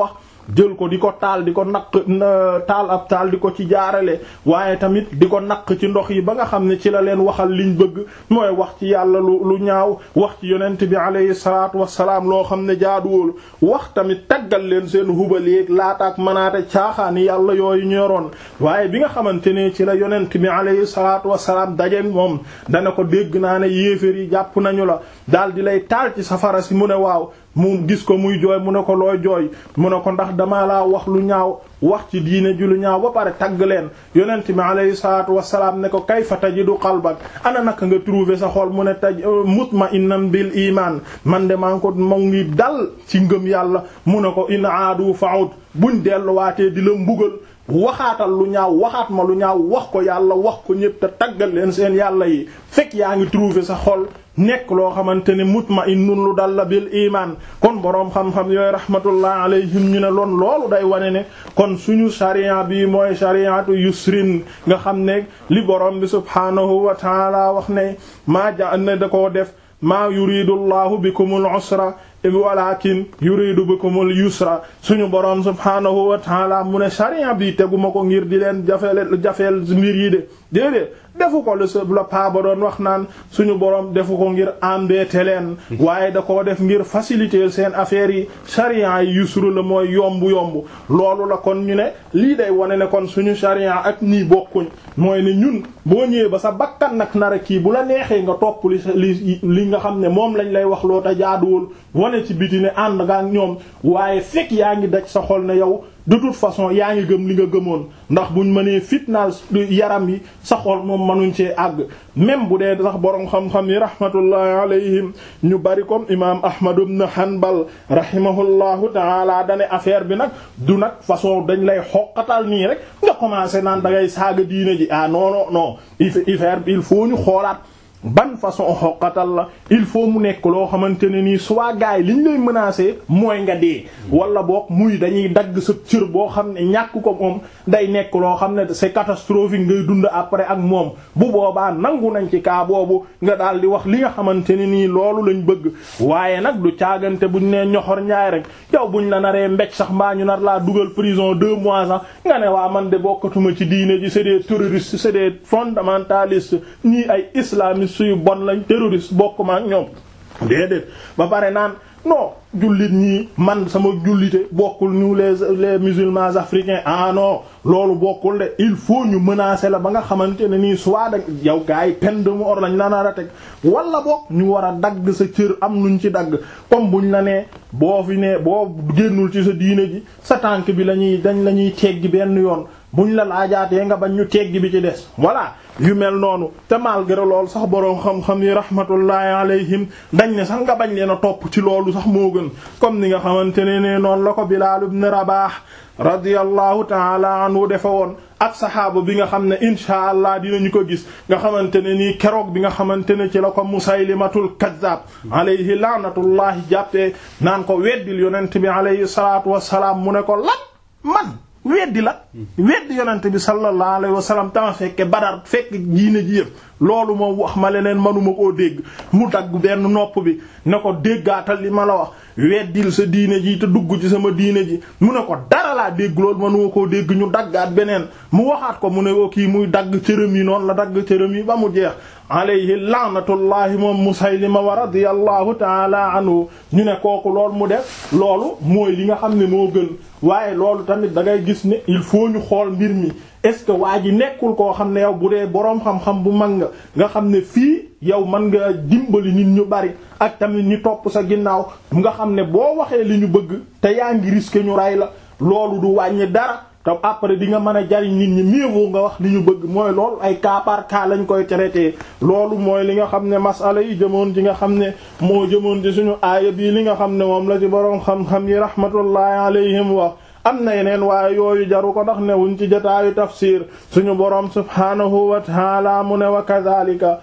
jël ko di ko taal di ko naq taal ab taal di ko ci jaarale waaye tamit di ko naq ci ndox yi ba nga xam ne ci la leen waxal liñ bëgg mooy wax ci yàlla lu lu ñaaw wax ci yonent bi alayhi salaatu wassalaam loo xam ne jaaduwul wax tamit taggal leen seen hubal yeeg laataak manaate caaxaani yàlla yooyu ñoroon waaye bi nga xamante ne ci la yonent bi alayhi salaatu wassalaam dajeek moom dana ko dégg naa ne yéefér yi jàpp nañu la daal di lay taal ci safara si mu ne waaw mu gis ko muy jooy mu ne ko looy jooy mu ne ko ndax dama laa wax lu ñaaw wax ci diine ji lu ñaaw ba pare tagg leen yonent bi alayhi salaatu wassalaam ne ko kayfa tajidu qalbak ana naka nga trouver sa xol mu ne taj mutma'innan bil iman man de maa ngi ko mu ngi dal ci ngëm yàlla mu ne ko in aadu fa'ud buñ delluwaatee di la mbugal waxaatal lu ñaaw waxaat ma lu ñaaw wax ko yàlla wax ko ñépp te taggal leen seen yàlla yi fekk yaa ngi trouver sa xol nekk loo xamante ne mutma'innun lu dal la bil iman kon boroom xam-xam yooyu rahmatullah alayhim ñu ne loon loolu day wane ne kon suñu sharia bi mooy shariatu yusrin nga xam ne li boroom bi subhaanahu wa taala wax ne maa ja ne da koo def maa yuridu llahu bikumul usra walakin yuridu bikumul yusra suñu boroom subhaanahu wa taala mu ne sharia bi teguma ko ngir di leen jafeel jafeel mbir yi de déedéet defu ko le la paa ba doon wax naan suñu boroom defu ko ngir embêter leen waaye da koo def ngir faciliter seen affaires yi sharia yi yusru la mooy yomb yomb loolu la kon ñu ne lii day wane ne kon suñu sharia ak nii bokkuñ mooy ne ñun boo ñëwee ba sa bakkan nag nara kii bu la neexee nga topp li li li nga xam ne moom lañ lay wax loo te jaaduwul wane ci biti ne ànd nga ak ñoom waaye fekk yaa ngi daj sa xol ne yow de toute façon yaa ngi gëm li nga gëmoon ndax buñ mënee fitnaal yaram yi sa xol moom mënuñ cee àgg même bu dee sax borom xam-xam yi rahmatullahi alayhim ñu bari comme imam Ahmad ibn Hanbal rahimahullahu taala dane affaire bi nag du nag façon dañ lay xoqatal nii rek nga commencé naan da ngay saaga diine ji ah non non non affaire il faut ñu xoolaat ban façon xoqatal la il faut mu nekk loo xamante ne nii soit gaay liñ lay menacer mooy nga dee wala boog muy dañuy dagg sa cër boo xam ne ñàkk ko moom day nekk loo xam ne c'est catastrophique ngay dund après ak moom bu boobaa nangu nañ ci kaa boobu nga daal di wax li nga xamante ne nii loolu lañ bëgg waaye nag du caagante buñ nee ñoxor njaay rek yow buñ la naree mbéj sax mbaa ñu nar laa dugal prison deux mois sax nga ne waa man de bokkatuma ci diine ji c'est des terroristes c'est des fondamentalistes ñii ay islamistes suy bon lañ terroriste bokk ma ak ñoom déedéet ba pare naan non jullit ñii man sama jullite bokkul ñu les les musulmans africains ah non loolu bokkul de il faut ñu menacer la ba nga xamante ne nii soit da yow gars yi peine de mort lañ la nar a teg wala bokk ñu war a dagg sa cër am nuñ ci dagg comme buñ la nee boo fi ne boo génnul ci sa diine ji sa tànk bi la ñuy dañ la ñuy teggi benn yoon buñ la laajaatee nga bañ ñu teggi bi ci des voilà yu mel noonu te malgré loolu sax boroom xam-xam yi rahmatullahi alayhim dañ ne sax nga bañ leen a topp ci loolu sax moo gën comme ni nga xamante ne ne noonu la ko Bilaal ibn Rabaah radiyallahu taala anhu defe woon ak saxaaba bi nga xam ne insha allah dinañu ko gis nga xamante ne nii keroog bi nga xamante ne ci la ko Musaylimatul Kaddaab alayhi laanatullahi jàppee naan ko weddil yonent bi alayhi salaatu wassalaam mu ne ko lan man weddi la weddi yonent bi sallallahu alayhi wa sallam tama fekke badar fekk jiine ji yëpp loolu moom wax ma leneen manuma koo dégg mu dagg benn nopp bi ne ko déggaatal li ma la wax weddil sa diine ji te dugg ci sama diine ji mu ne ko dara laa dégg loolu manuma koo dégg ñu daggaat beneen mu waxaat ko mu ne ko kii muy dagg cërëm yi noonu la dagg cërëm yi ba mu jeex alayhi laanatullahi moom musaylima wa radiyallahu taala anhu ñu ne kooku loolu mu def loolu mooy li nga xam ne moo gën waaye loolu tamit da ngay gis ne il faut ñu xool mbir mi est-ce que waa ji nekkul koo xam ne yow bu dee boroom xam-xam bu mag nga nga xam ne fii yow mën nga dimbali nit ñu bari ak tamit ñi topp sa ginnaaw nga xam ne boo waxee li ñu bëgg te yaa ngi risqué ñu rey la loolu du wàññi dara te après di nga mën a jariñ nit ñi mieux vaut nga wax li ñu bëgg mooy loolu ay cas par cas lañ koy traité loolu mooy li nga xam ne masala yi jëmoon ci nga xam ne moo jëmoon ci suñu aaya bii li nga xam ne moom la ci boroom xam-xam yi rahmatullahi alayhim wax am na yeneen waaye yooyu jaru ko ndax newuñ ci jotaayu tafsir suñu boroom subhaanahu wa taala mu ne wa kadhalika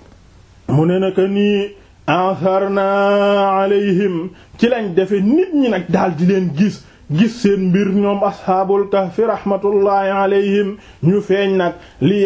mu ne naka nii atharna alayhim ci lañ defe nit ñi nag daal di leen gis gis seen mbir ñoom asxaabul kahfi rahmatullahi alayhim ñu feeñ nag li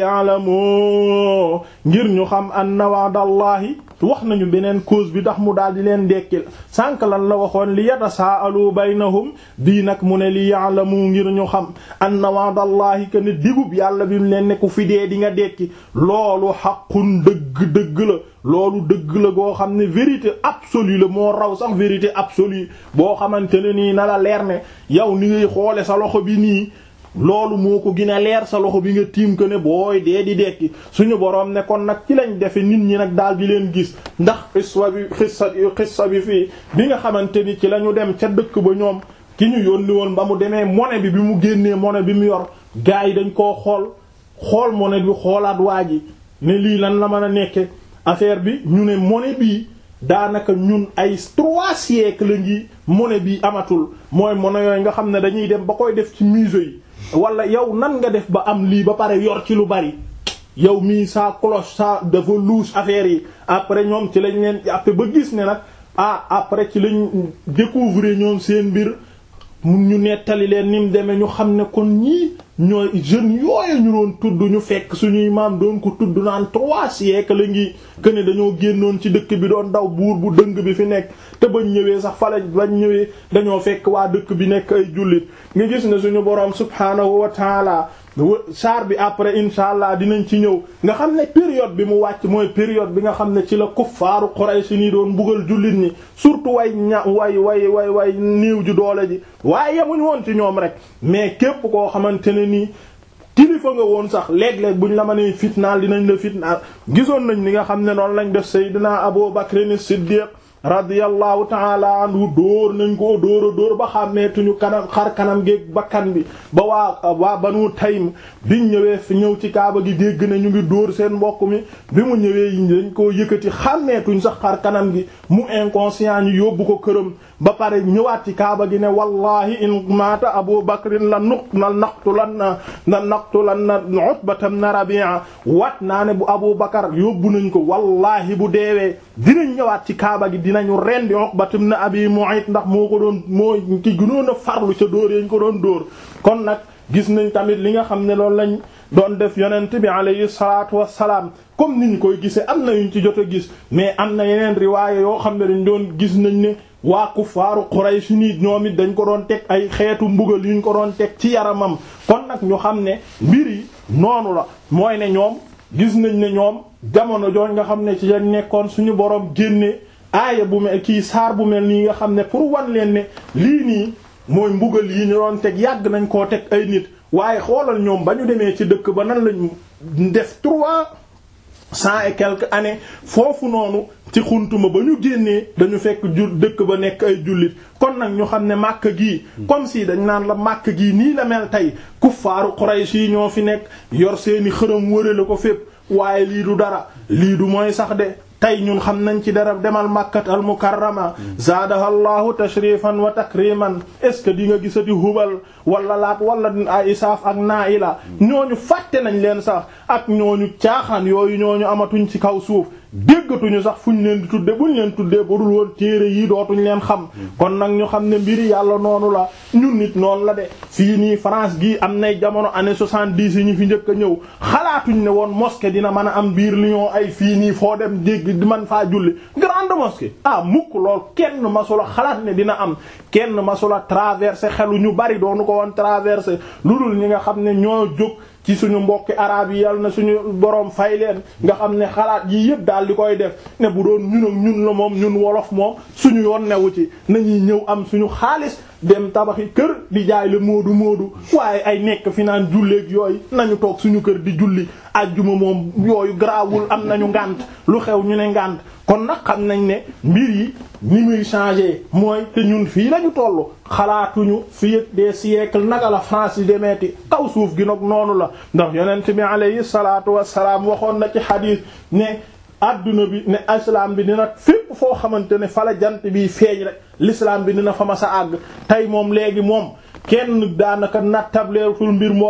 ya'lamu ngir ñu xam anna wa'dallahi wax nañu beneen cause bi ndax mu daal di leen dekkil sànq lan la waxoon li yatasaalu baynahum bii nag mu ne li ya'lamu ngir ñu xam anna wa'dallahi que ne digub yàlla bi mu leen ne ku fi dee di nga dekki loolu xaqun dëgg dëgg la loolu dëgg la goo xam ne vérité absolue la moo raw sax vérité absolue boo xamante ne nii na la leer ne yow ni ngay xoole sa loxo bi nii loolu moo ko gën a leer sa loxo bi nga tiim ko ne booy dee di dekki suñu boroom ne kon nag ci lañ defe nit ñi nag daal di leen gis ndax xissa bi xissa xissa bi fii bi nga xamante ni ci la ñu dem ca dëkk ba ñoom ki ñu yónni woon ba mu demee monnaie bi bi mu génnee monnaie bi mu yor gars yi dañ koo xool xool monnaie bi xoolaat waa ji ne lii lan la mën a nekke affaire bi ñu ne monnaie bii daanaka ñun ay trois siècles la ngi monnaie bii amatul mooy monnaie yooyu nga xam ne dañuy dem ba koy def ci musée yi wala yow nan nga def ba am lii ba pare yor ci lu bari yow mii sa cloche sa dafa louche affaire yi après ñoom ci lañ leen après ba gis ne nag ah après ci lañ découvrir ñoom seen mbir mun ñu nettali leen ni mu demee ñu xam ne kon ñii ñooy jeunes yooyu ñu doon tudd ñu fekk suñuy maam doon ko tudd naan trois siècles la ngi que ne dañoo génnoon ci dëkk bi doon daw buur bu dëng bi fi nekk te bañ ñëwee sax fa lañ bañ ñëwee dañoo fekk waa dëkk bi nekk ay jullit nga gis ne suñu boroom subhaanahu wa taala saar bi après insha allah dinañ ci ñëw nga xam ne période bi mu wàcc mooy période bi nga xam ne ci la kuffaaru Quraysh nii doon mbugal jullit ñi surtout way ña way way way way niiw ji doole ji waaye yemuñ woon ci ñoom rek mais képp koo xamante ne nii kilifa nga woon sax léeg-léeg buñ la mënee fitnaal dinañ la fitnaal gisoon nañ ni nga xam ne noonu lañ def Seydina Abu Bakr as-Siddiq radiyallahu taala anhu dóor nañ ko dóor a dóor ba xàmmeetuñu kanam xar kanam géeg bakkan bi ba waa waa banu taym biñ ñëwee fi ñëw ci kaaba gi dégg ne ñu ngi dóor seen mbokk mi bi mu ñëwee dañ koo yëkkati xàmmeetuñ sax xar kanam gi mu inconscient ñu yóbbu ko këram ba pare ñëwaat ci kaaba gi ne wallahi in maata abu bakrin la nuq na naqtulan na na naqtulan na utbatam na rabi'a wat naa ne bu abu bakar yóbbu nañ ko wallahi bu deewee dinañ ñëwaat ci kaaba gi dinañu rendi uqbatam na abi mu'ayt ndax moo ko doon moo ki gënoon a farlu ca dóor yañ ko doon dóor kon nag gis nañ tamit li nga xam ne loolu lañ doon def yonent bi alayhi salaatu wassalaam comme niñ koy gisee am na yuñ ci jot a gis mais am na yeneen riwaaye yoo xam ne dañ doon gis nañ ne waa kuffaaru Quraysh nii ñoom it dañ ko doon teg ay xeetu mbugal yuñ ko doon teg ci yaramam kon nag ñu xam ne mbir yi noonu la mooy ne ñoom gis nañ ne ñoom jamono jooñ nga xam ne ci lañ nekkoon suñu borom génne aaya bu mel kii saar bu mel nii nga xam ne pour wan leen ne lii nii mooy mbugal yi ñu doon teg yàgg nañ koo teg ay nit waaye xoolal ñoom ba ñu demee ci dëkk ba nan lañu def trois cent et quelques années foofu noonu ci xuntuma ba ñu génnee dañu fekk jur dëkk ba nekk ay jullit kon nag ñu xam ne màkk gii comme si dañ naan la màkk gii nii la mel tey kuffaaru Quraysh yi ñoo fi nekk yor seeni xërëm wërale ko fépp waaye lii du dara lii du mooy sax de tey ñun xam nañ ci dara demal makkat al mukarrama zaadaha allahu tashrifan wa takriman est ce que di nga gisati hubal wala laat wala ay isaaf ak naila ñooñu fàtte nañ leen sax ak ñooñu caaxaan yooyu ñooñu amatuñ ci kaw suuf déggatuñu sax fuñ leen di tudde buñ leen tuddee ba dul woon téere yi dootuñ leen xam kon nag ñu xam ne mbiri yàlla noonu la ñun nit noonu la de fii nii France gii am nay jamono année soixante-dix yi ñu fi njëkk a ñëw xalaatuñ ne woon mosquée dina mën a am biir Lyon ay fii nii foo dem dégg di man faa julli grande mosquée ah mukk lool kenn masula xalaat ne dina am kenn masula traversé xelu ñu bari doonu ko woon traversé lu dul ñi nga xam ne ñoo jóg ci suñu mbokki arab yi yal na suñu boroom fay leen nga xam ne xalaat yi yëpp daal di koy def ne bu doon ñun ak ñun la moom ñun wolof moom suñu yoon newu ci nañuy ñëw am suñu xaalis dem tabaxi kër di jaay la moodu moodu waaye ay nekk fi naan julleeg yooyu nañu toog suñu kër di julli ajjuma moom yooyu garaawul am nañu ngànt lu xew ñu ne ngànt kon nag xam nañ ne mbir yi ni muy changer mooy te ñun fii lañu tollu xalaatuñu fii des siècles naka la France yi demeeti kaw suuf gi nag noonu la ndax yonent bi alayhi salaatu wassalaam waxoon na ci xadiis ne adduna bi ne islam bi dina fépp foo xamante ne fala jant bi feeñ rek l'islam bi dina fa ma sa àgg tey moom léegi moom kenn daanaka nattableetul mbir moomu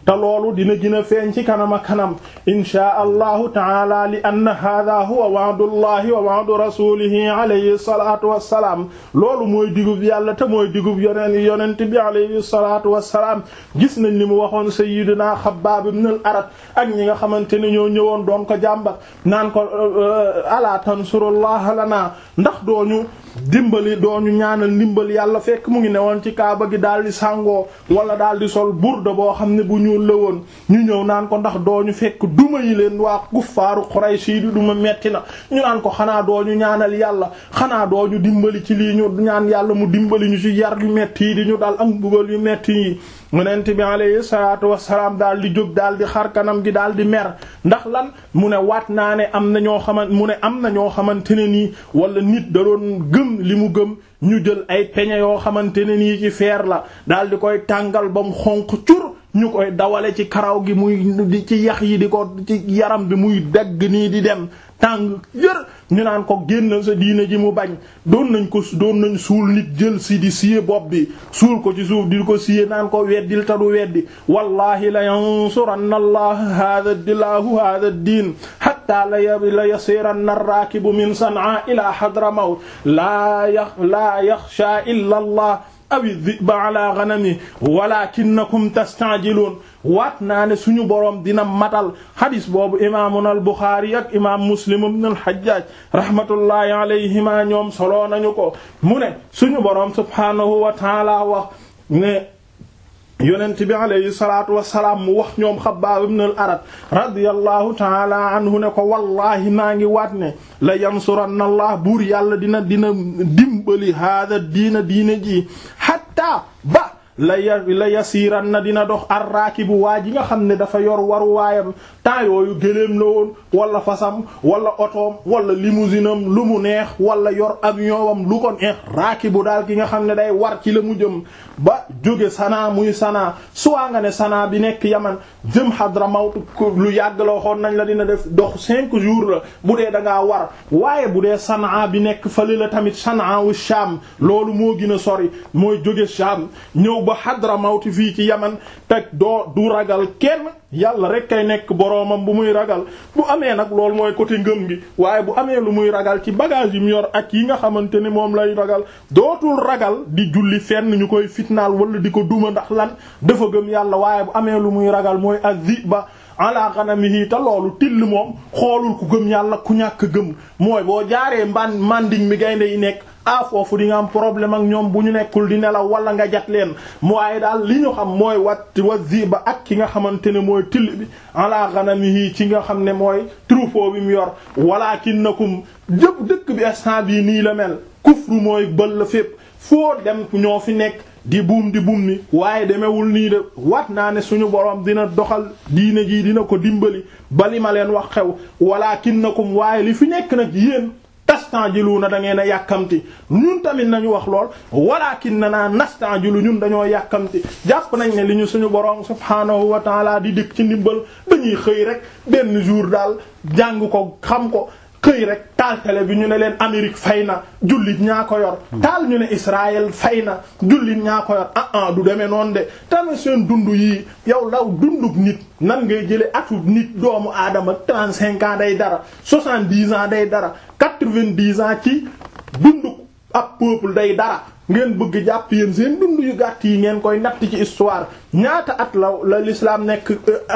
te loolu dina gën a feeñ ci kanama kanam inchaa allahu taala li anna hada huwa wa'dullahi wa wa'du rasulihi alayhi salatu wassalaam loolu mooy digub yàlla te mooy digub yoneen yonent bi alayhi salatu wassalaam gis nañ ni mu waxoon sayyidina Xabbaab ibn al-Arat ak ñi nga xamante ne ñoo ñëwoon doon ko jàmbat naan ko ala tansurullaha lana ndax dooñu dimbali dooñu ñaanal ndimbal yàlla fekk mu ngi newoon ci kaaba gi daal di sàngoo wala daal di sol burda boo xam ne bu ñuul la woon ñu ñëw naan ko ndax dooñu fekk duma yi leen waa kuffaaru Quraysh yi di duma metti na ñu naan ko xanaa dooñu ñaanal yàlla xanaa dooñu dimbali ci lii ñu ñaan yàlla mu dimbali ñu ci yar yu metti yi di ñu dal ak mbugal yu metti yi yonent bi alayhi salaatu wassalaam daal di jóg daal di xar kanam gi daal di mer ndax lan mu ne waat naa ne am na ñoo xamante mu ne am na ñoo xamante ne nii wala nit da doon gëm li mu gëm ñu jël ay peñe yoo xamante ne nii ci feer la daal di koy tàngal ba mu xonq cur ñu koy dawale ci karaw gi muy ci yax yi di ko ci yaram bi muy dagg nii di dem tàng jër ñu naan ko génn sa diine ji mu bañ doon nañ ko doon nañ suul nit jël si di siye bopp bi suul ko ci suuf di ko siye naan ko weddil ta du weddi wallahi la yansuranna allah hada dilahu hada diin hatta la la yasiranna ar-rakibu min san'a ila hadramawt la la yaxsha illa allah awi dhiba ala ghanami walakinnakum tasta'jilun waat naa ne suñu boroom dina matal hadis boobu imaamuna al Buxaari ak imaam Muslim ibn al Hajjaj rahmatullahi alayhima ñoom soloo nañu ko mu ne suñu boroom subhaanahu wa taala wax ne yonent bi alayhi salaatu wasalaam mu wax ñoom Xabbaab ibn al Arat radiyallahu taala anhu ne ko wallahi maa ngi waat ne la yansuranna allah buur yàlla dina dina dimbali haada diina diina ji hatta ba la ya la yasiiran na dina dox arraakibu waa ji nga xam ne dafa yor waru waayam temps yooyu gëléem la woon wala fasam wala otoom wala limousine am lu mu neex wala yor avion am lu ko neex raakibu daal ki nga xam ne day war ci la mu jëm ba jóge Sanaa muy Sanaa suwaa nga ne Sanaa bi nekk Yaman jëm Hadramawt lu yàgg la waxoon nañ la dina def dox cinq jours la bu dee da ngaa war waaye bu dee Sanaa bi nekk fële la tamit Sanaa wu Sham loolu moo gën a sori mooy jóge Sham ñëw ba Hadramawt fii ci Yaman teg doo du ragal kenn yàlla rek kay nekk boroomam bu muy ragal bu amee nag loolu mooy côté ngëm gi waaye bu amee lu muy ragal ci bagage yi mu yor ak yi nga xamante ni moom lay ragal dootul ragal di julli fenn ñu koy fitnaal wala di ko duma ndax lan dafa gëm yàlla waaye bu amee lu muy ragal mooy az-ziba ala ghanamihi te loolu till moom xoolul ku gëm yàlla ku ñàkk gëm mooy boo jaaree mban manding mi gaynde yi nekk ah foofu di nga am problème ak ñoom bu ñu nekkul di nelaw wala nga jat leen waaye daal li ñu xam mooy wat wa ziba ak ki nga xamante ne mooy till bi ala ghanamihi ci nga xam ne mooy troupeau bi mu yor walakinnakum jëpp dëkk bi instant bii nii la mel kufru mooy bël la fépp foo dem ñoo fi nekk di buum di buum ni waaye demewul nii de wat naa ne suñu borom dina doxal diine jii dina ko dimbali bali ma leen wax xew walakinnakum waaye li fi nekk nag yéen tastanjiluuna da ngeen a yàkkamti ñun tamit nañu wax lool walakin na naa nastanjilu ñun dañoo yàkkamti jàpp nañ ne li ñu suñu borom subhaanahu wa taala di dikk ci ndimbal dañuy xëy rek benn jour daal jàng ko xam ko xëy rek taal télé bi ñu ne leen Amérique fay na jullit ñaa ko yor taal ñu ne Israël fay na jullit ñaa ko yor ah ah du demee noonu de tamit seen dund yii yow law dunduk nit nan ngay jële atu nit doomu aadama trente-cinq ans day dara soixante-dix ans day dara quatre-vingt-dix ans ci dunduk ab peuple day dara ngeen bëgg jàpp yéen seen dund yu gàtt yi ngeen koy natt ci histoire ñaata at la la l'islam nekk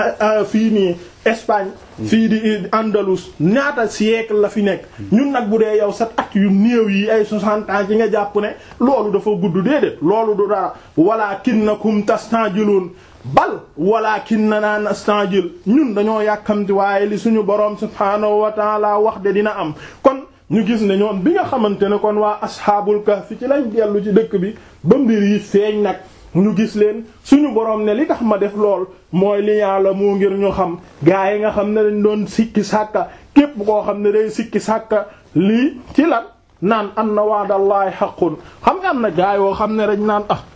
fii nii Espagne fii di Andalus ñaata siècle la fi nekk ñun nag bu dee yow sa at yu néew yi ay soixante ans ci nga jàpp ne loolu dafa gudd déedéet loolu du dara walakinnakum tastanjilun bal walakinna nastanjil ñun dañoo yàkkamti waaye li suñu boroom subhaanahu wa ta'ala wax de dina am kon ñu gis ne ñoom bi nga xamante ne kon waa asxaabul kahfi ci lañ dellu ci dëkk bi ba mbir yi feeñ nag ñu gis leen suñu boroom ne li tax ma def lool mooy li yàlla moo ngir ñu xam gaa yi nga xam ne dañ doon sikki sàkka képp koo xam ne day sikki sàkka lii ci lan naan am na waadallaahi xaqun xam nga am na gaa yoo xam ne dañ naan ah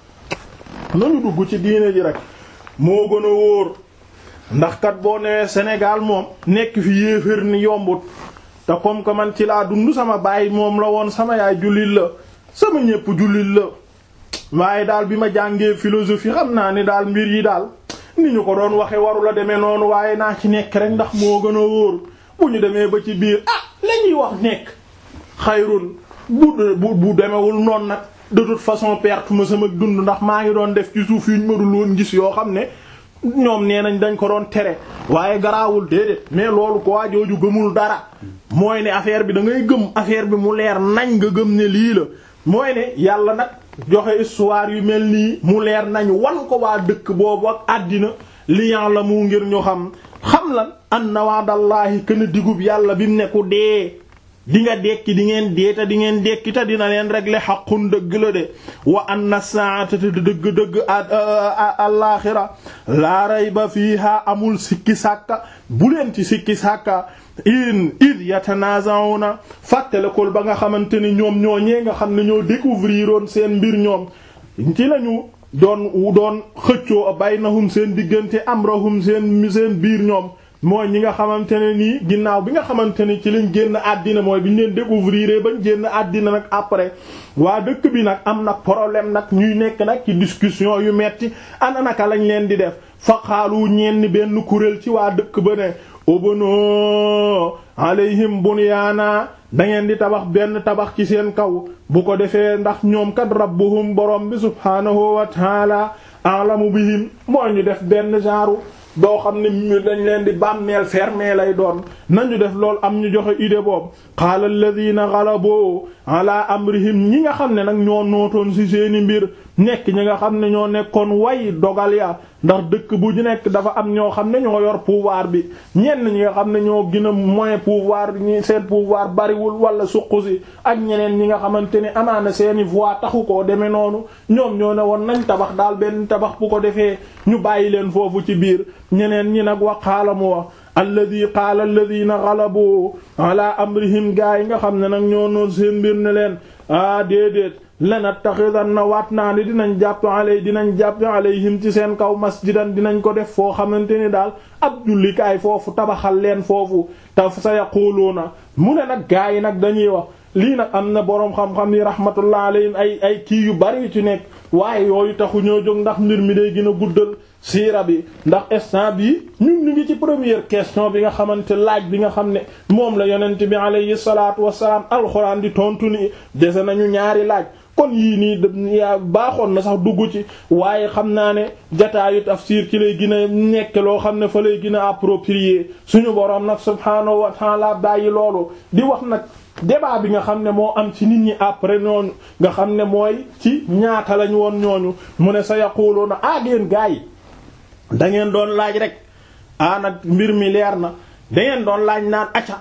nañu dugg ci diine ji rek moo gën a wóor ndax kat boo newee Sénégal moom nekk fi yéeféer ni yombut te comme que man ci laa dund sama baay moom la woon sama yaay jullit la sama ñépp jullit la waaye daal bi ma jàngee philosophie xam naa ni daal mbir yi daal ni ñu ko doon waxe waru la demee noonu waaye naa ci nekk rek ndax moo gën a wóor bu ñu demee ba ci biir ah la ñuy wax nekk xayrun bu bu bu demewul noonu nag de toute façon perte ma sama dund ndax maa ngi doon def ci suuf yuñ mënul woon gis yoo xam ne ñoom nee nañ dañ ko doon tere waaye garaawul déedéet mais loolu ko waa jooju gëmul dara mooy ne affaire bi da ngay gëm affaire bi mu leer nañ nga gëm ne lii la mooy ne yàlla nag joxe histoire yu mel nii mu leer nañ wan ko waa dëkk boobu ak àddina liyan la mu ngir ñu xam xam lan anna wa'dallahi kën a digub yàlla bi mu ne ku dee di nga dekki di ngeen dee te di ngeen dekki te dina leen régler xaqun dëgg la de wa anna saa'ata te dëgg-dëgg alaaxira laa rayba fiiha amul sikki sàkka bu leen ci sikki sàkka in id yatanaza'una fàttalekul ba nga xamante ni ñoom ñoo ñee nga xam ne ñoo découvrir woon seen mbir ñoom ci lañu doon doon xëccoo baynahum seen diggante amrahum seen seen biir ñoom mooy ñi nga xamante ne nii ginnaaw bi nga xamante ne ci lañ génn àddina mooy bi ñu leen découvrir bañ génn àddina nag après waa dëkk bi nag am nag problème nag ñuy nekk nag ci discussion yu metti ana naka lañ leen di def fa xaalu ñenn benn kuréel ci waa dëkk ba ne obono alayhim bunyaana da ngeen di tabax benn tabax ci seen kaw bu ko defee ndax ñoom kat rabbuhum borom bi subhaanahu wa taala a'lamu bihim mooy ñu def benn genre doo xam ne ñu dañ leen di bàmmeel fermé lay doon nañu def lool am ñu joxe idée boobu qaala alladhina ghalabu ala amrihim ñi nga xam ne nag ñoo nootoon ci seeni mbir nekk ñi nga xam ne ñoo nekkoon way dogal ya ndax dëkk bu ñu nekk dafa am ñoo xam ne ñoo yor pouvoir bi ñenn ñi nga xam ne ñoo gën a moyen pouvoir ñi seen pouvoir bariwul wala suqu si ak ñeneen ñi nga xamante ne amaana seeni voix taxu koo demee noonu ñoom ñoo ne woon nañ tabax daal benn tabax bu ko defee ñu bàyyi leen foofu ci biir ñeneen ñi nag wa qaala mu wax alladi qaala alladina galabu ala amrihim gaa yi nga xam ne nag ñoo noon seen mbir ne leen ah déedéet lanattaxidanna waat naa ni dinañ jàpp alay dinañ jàpp alayhim ci seen kaw masjidan dinañ ko def foo xamante ni daal ab jullikaay foofu tabaxal leen foofu taf sa yaquluuna mu ne nag gaa yi nag dañuy wax lii nag am na boroom xam-xam yi rahmatullah alayhim ay ay kii yu bari yu ci nekk waaye yooyu taxu ñoo jóg ndax mbir mi day gën a guddal siira bi ndax instant bi ñun ñu ngi ci première question bi nga xamante laaj bi nga xam ne moom la yonent bi alayhi salaatu wassalaam alxuraan di tontu ni dese nañu ñaari laaj kon yii nii yaa baaxoon na sax dugg ci waaye xam naa ne jataayu tafsir ci lay gën a nekk loo xam ne fa lay gën a approprié suñu boroom nag subhaanahu wa ta'ala bàyyi loolu di wax nag débat bi nga xam ne moo am ci nit ñi après ñooñu nga xam ne mooy ci ñaata lañ woon ñooñu mu ne sa yaquluuna aageen gaa yi da ngeen doon laaj rek ah nag mbir mi leer na da ngeen doon laaj naan acca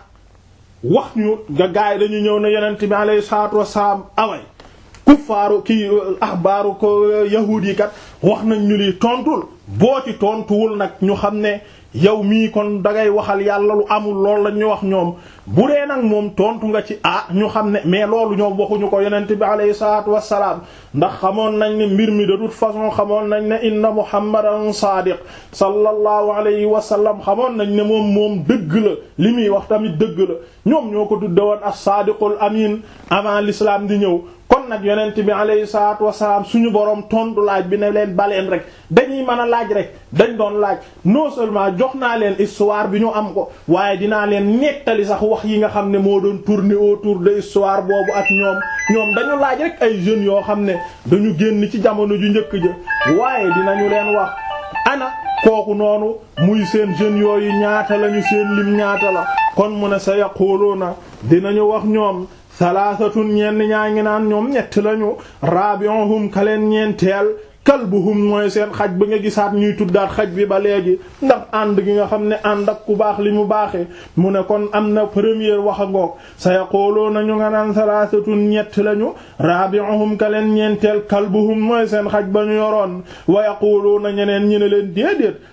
wax ñu nga gaay dañu ñëw ne yonent bi alayhi salaatu wassalaam away kuffaaru kii axbaaru ko yahuud yi kat wax nañ ñu li tontul boo ci tontuwul nag ñu xam ne yow mii kon dangay waxal yàlla lu amul lool la ñu wax ñoom bu dee nag moom tontu nga ci ah ñu xam ne mais loolu ñoom waxuñu ko yonent bi alayhi salaatu wassalaam ndax xamoon nañ ne mbir mi de toute façon xamoon nañ ne inna muhammadan saadiq sallallahu alayhi wa sallam xamoon nañ ne moom moom dëgg la li muy wax tamit dëgg la ñoom ñoo ko tudde woon as-saadiqul amin avant l'islam di ñëw kon nag yonent bi alayhi salaatu wasalaam suñu boroom tontu laaj bi ne leen baleen rek dañuy mën a laaj rek dañ doon laaj non seulement jox naa leen histoire bi ñu am ko waaye dinaa leen nettali sax wax yi nga xam ne moo doon tourner autour de histoire boobu ak ñoom ñoom dañu laaj rek ay jeunes yoo xam ne dañu génn ci jamono ju njëkk ja waaye dinañu leen wax ana kooku noonu muy seen jeunes yooyu ñaata lañu seen lim ñaata la kon mu ne sa yaquluuna dinañu wax ñoom salaasatun ñenn ñaa ngi naan ñoom ñett lañu rabi'uhum kaleen ñeenteel kalbuhum mooy seen xaj ba nga gisaat ñuy tuddaat xaj bi ba léegi ndax ànd gi nga xam ne ànd ak ku baax li mu baaxee mu ne kon am na première wax a ngoog sa yaquluuna ñu nga naan salaasatun ñett lañu rabi'uhum kaleen ñeenteel kalbuhum mooy seen xaj ba ñu yoroon wa yaquluuna ñeneen ñi ne leen déedéet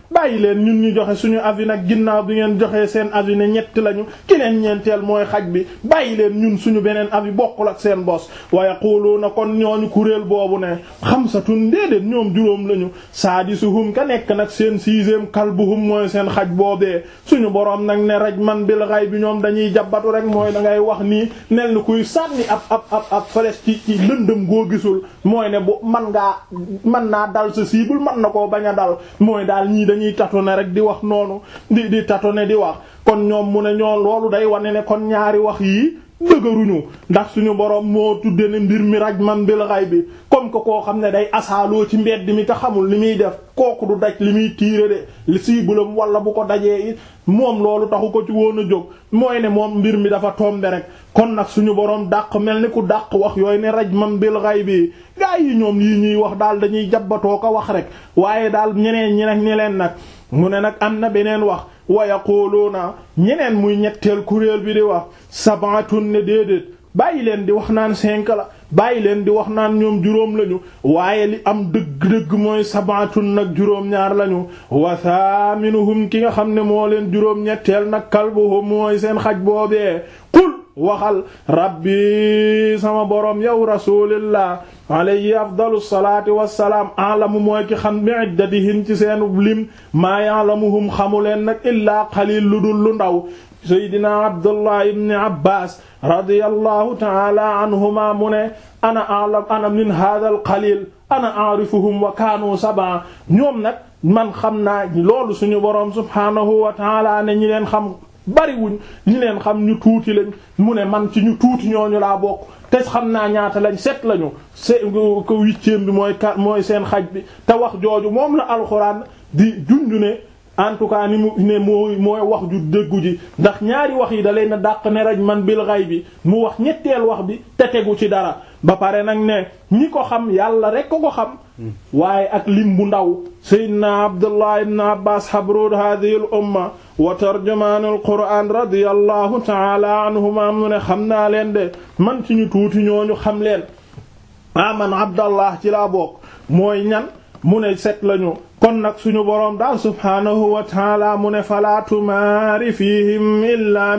bàyyi leen ñun ñu joxe suñu avis nag ginnaaw bi ngeen joxee seen avis ne ñett lañu keneen ñeenteel mooy xaj bi bàyyi leen ñun suñu beneen avis bokkul ak seen bos wa yaquluuna kon ñooñu kuréel boobu ne xamsatun déedéet ñoom juróom lañu saadisuhum ka nekk nag seen sixième kalbuhum mooy seen xaj boobee suñu boroom nag ne rajman bil ghaib bi ñoom dañuy jabbatu rek mooy da ngay wax nii nel ni kuy sànni ab ab ab ab flèche ci ci lëndëm goo gisul mooy ne bu man ngaa man naa dal sa cible man na koo bañ a dal mooy daal ñii dañuy tâtonner rek di wax noonu di di tâtonner di wax kon ñoom mu ne ñoo loolu day wane ne kon ñaari wax yii dëgëruñu ndax suñu borom moo tudde ne mbir mi rajman bil ghaybi comme que koo xam ne day asaaloo ci mbedd mi te xamul li muy def kooku du daj li muy tiire de li siibulam wala bu ko dajee it moom loolu taxu ko ci woon a jóg mooy ne moom mbir mi dafa tombe rek kon nag suñu borom dàq mel ni ku dàq wax yooyu ne rajman bil ghaybi gaa yi ñoom yi ñuy wax daal dañuy jabbatoo ko wax rek waaye daal ñeneen ñi nag ñeneen nag mu ne nag am na beneen wax wa yaquluuna ñeneen muy ñetteel kuréel bi di wax sabatun ne déedéet bàyyi leen di wax naan cinq la bàyyi leen di wax naan ñoom juróom lañu waaye li am dëgg-dëgg mooy sabatun nag juróom-ñaar lañu wa thaminuhum ki nga xam ne moo leen juróom-ñetteel nag kalbuhum mooy seen xaj boobee qul waxal rabbi sama borom yow rasulillah alayhi afdalu salaati wassalaam alamu mooy ki xam bi iddatihim ci seen lim maa ya'lamuhum xamu leen nag illaa qalil lu dul lu ndaw seydina abdullah ibni abbas radiyallahu taala anhuma mu ne ana a'lam ana min hadha al qalil ana a'rifuhum wa kaanu sab'a ñoom nag man xam naa loolu suñu boroom subhaanahu wa taala ne ñi leen xam bariwuñ ñi leen xam ñu tuuti lañ mu ne man ci ñu tuuti ñooñu laa bokk te xam naa ñaata lañ set lañu se ko huitième bi mooy ka mooy seen xaj bi te wax jooju moom la alxuraan di junju ne en tout cas ni mu ne mooy mooy wax ju dëggu ji ndax ñaari wax yi da leen a dàq ne raj man bil ghay bi mu wax ñetteel wax bi te tegu ci dara ba pare nag ne ñi ko xam yàlla rek ko ko xam waaye ak lim bu ndaw sayyidina abdullah ibn abbas habrud hadhihi al umma wa tarjumaan al qur'an radiyallahu ta'ala anhuma mu ne xam naa leen de man ci ñu tuuti ñooñu xam leen ah man abdallah ci laa bokk mooy ñan mu ne set lañu kon nag suñu boroom daal subhaanahu wa taala mu ne falaa tumaari fihim illaa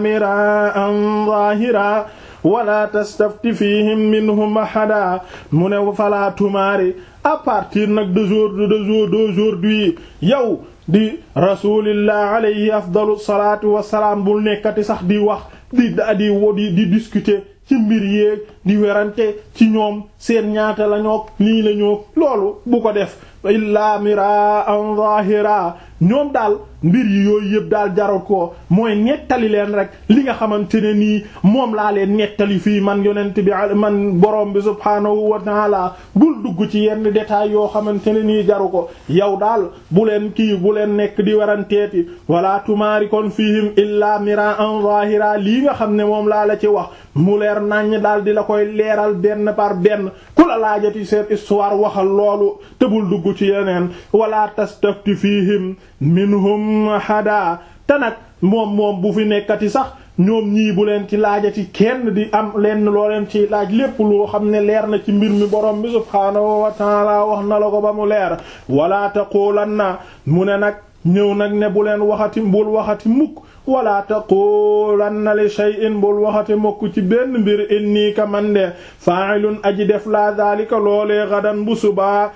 miraan zaahira wala tastafti fihim minhum ahada mu ne falaa tumaari à partir nag de jour de jour d'aujourd'hui yow di rasulillah alayhi afdalu salatu wasalaam bul nekkati sax di wax di di di di discuter ci mbir yéeg di werante ci ñoom seen ñaata la ñoo lii la ñoo loolu bu ko def illaa mira an zahira ñoom daal mbir yi yooyu yëpp daal jarul ko mooy nettali leen rek li nga xamante ne nii moom laa leen nettali fii man yonent bi man borom bi subhaanahu wa taala bul dugg ci yenn détails yoo xamante ne nii jaru ko yow daal bu leen kii bu leen nekk di waranteeti wala tumaari kon fihim illaa mira an zahira lii nga xam ne moom laa la ci wax mu leer naññ daal di la koy leeral benn par benn ku la laajati seen histoire waxal loolu te bul dugg ci yeneen wala tastafti fihim minhum hada te nag moom moom bu fi nekkati sax ñoom ñii bu leen ci laajati kenn di am lenn loo leen ci laaj lépp loo xam ne leer na ci mbir mi borom bi subhaanahu wa taala wax na la ko ba mu leer wala taqulanna mu ne nag ñëw nag ne bu leen waxati bul waxati mukk wala taqulanna li shay'in bul waxati mukk ci benn mbir inni ka man de fa'ilun aji def la daalika loolee gadan bu subaa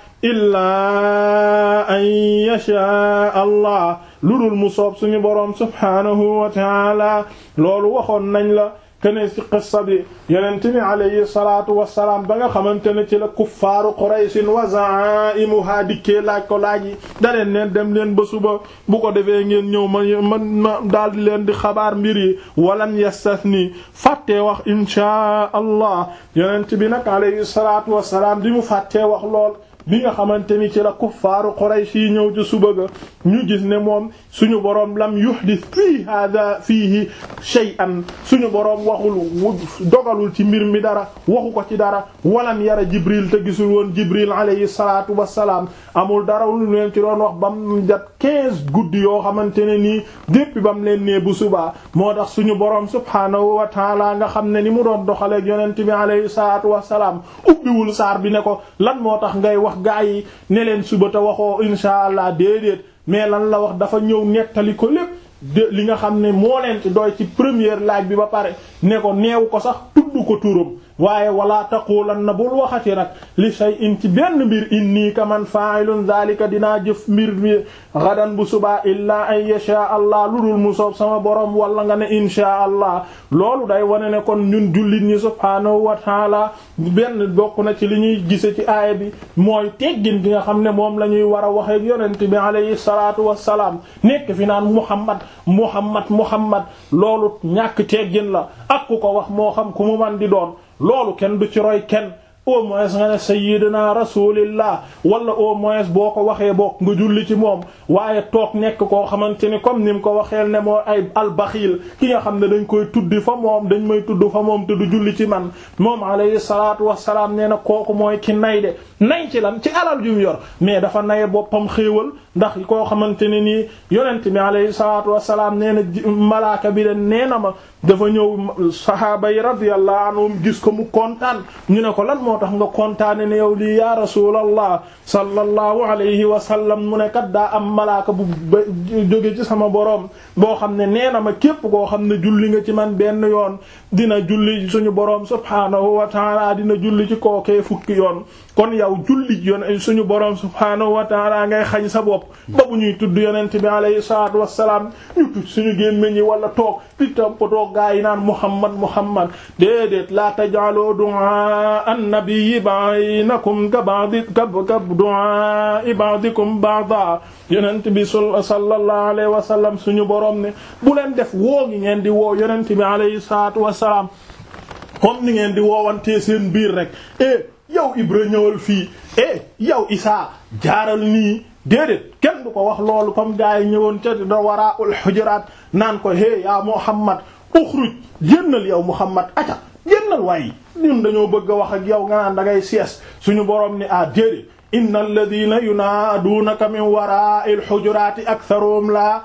illaa an yasha allah lu dul mu soob suñu boroom subhaanahu wa ta'ala loolu waxoon nañ la kene ci qissa bi yonent bi alayhi salaatu wassalaam ba nga xamante ne ci la kuffaaru qurayshin wa za'imuha dikkee laaj ko laaj yi da leen leen dem leen ba suba bu ko defee ngeen ñëw ma ma ma daal di leen di xabaar mbir yi walam yastathni fàttee wax inshaa allah yonent bi nag alayhi salaatu wassalaam di mu fàttee wax lool bi nga xamante ni ci la kuffaaru Quraysh yi ñëw ci suba ga ñu gis ne moom suñu boroom lam yuhdis fii hada fiihi shay'an suñu boroom waxul dogalul ci mbir mi dara waxu ko ci dara walam yara Jibril te gisul woon Jibril alayhi salaatu wassalaam amul dara lu leen ci doon wax bam jat quinze guddi yoo xamante ne nii depuis bam leen nee bu subaa moo tax suñu boroom subhaanahu wa taala nga xam ne ni mu doon doxaleeg yonent bi alayhi salaatu wassalaam ubbiwul saar bi ne ko lan moo tax ngay wax gaa yi ne leen suba te waxoo insha allah déedéet mais lan la wax dafa ñëw nettali ko lépp de li nga xam ne moo leen ci doy ci première laaj bi ba pare ne ko neew ko sax tudd ko turam waaye wala taqulanna bul waxati nag li shay'in ci benn mbir inni ka man fa'ilun zalika dinaa jëf mbir mi gadan bu subaa illaa an yasha allah lu dul mu soob sama borom wala nga ne insha allah loolu day wane ne kon ñun jullit ñi subhaanahu wa taala benn bokk na ci li ñuy gise ci aaya bi mooy teggin gi nga xam ne moom la ñuy war a waxee yonent bi alayhi salaatu wassalaam nekk fi naan muhammad muhammad muhammad loolu ñàkk teggin la ak ku ko wax moo xam ku mu man di doon loolu kenn du ci roy kenn au moins nga ne sayyidina rasulillah wala au moins boo ko waxee bokk nga julli ci moom waaye toog nekk koo xamante ni comme ni mu ko waxeel ne moo ay albaxiil ki nga xam ne dañ koy tuddi fa moom dañ may tudd fa moom te du julli ci man moom alayhi salaatu wassalaam nee na kooku mooy ki nay de nay ci lan ci alal ju mu yor mais dafa naye boppam xéewal ndax koo xamante ne nii yonent bi alayhi salaatu wassalaam nee na malaaka bi de nee na ma dafa ñëw sahaaba yi radiyallahu anhum gis ko mu kontaan ñu ne ko lan moo tax nga kontaane ne yow lii ya rasulallah sallallahu alayhi wa sallam mu ne kat daa am malaaka bu jóge ci sama boroom boo xam ne nee na ma képp koo xam ne julli nga ci man benn yoon dina julli suñu boroom subhaanahu wa taala dina julli ci kookee fukki yoon kon yow julli yoon suñu boroom subhaanahu wa taala ngay xañ sa bopp ba bu ñuy tudd yonent bi alayhi salaatu wassalaam ñu tudd suñu gémmiñ yi wala toog di toppatoo gaa yi naan muhammad muhammad déedéet la taj'alu du'a an-nabiyyi baynakum ka ba'di ka du'a ba'dikum ba'da yonent bi sallallahu alayhi wa sallam suñu boroom ne bu leen def woo gi ngeen di woo yonent bi alayhi salaatu wassalaam comme ni ngeen di woowantee seen biir rek eh yow Ibra ñëwal fii eh yow Isaa jaaral nii déedéet kenn du ko wax loolu comme gaa yi ñëwoon ca da waraa'ul hujuraat naan ko hé yaa Muhammad uxruj génnal yow Muhammad aca génnal waaye ñun dañoo bëgg a wax ak yow nga naan da ngay sees suñu borom ni ah déedéet inna alladhina yunaaduunaka min waraa'il hujuraati aktharuhum laa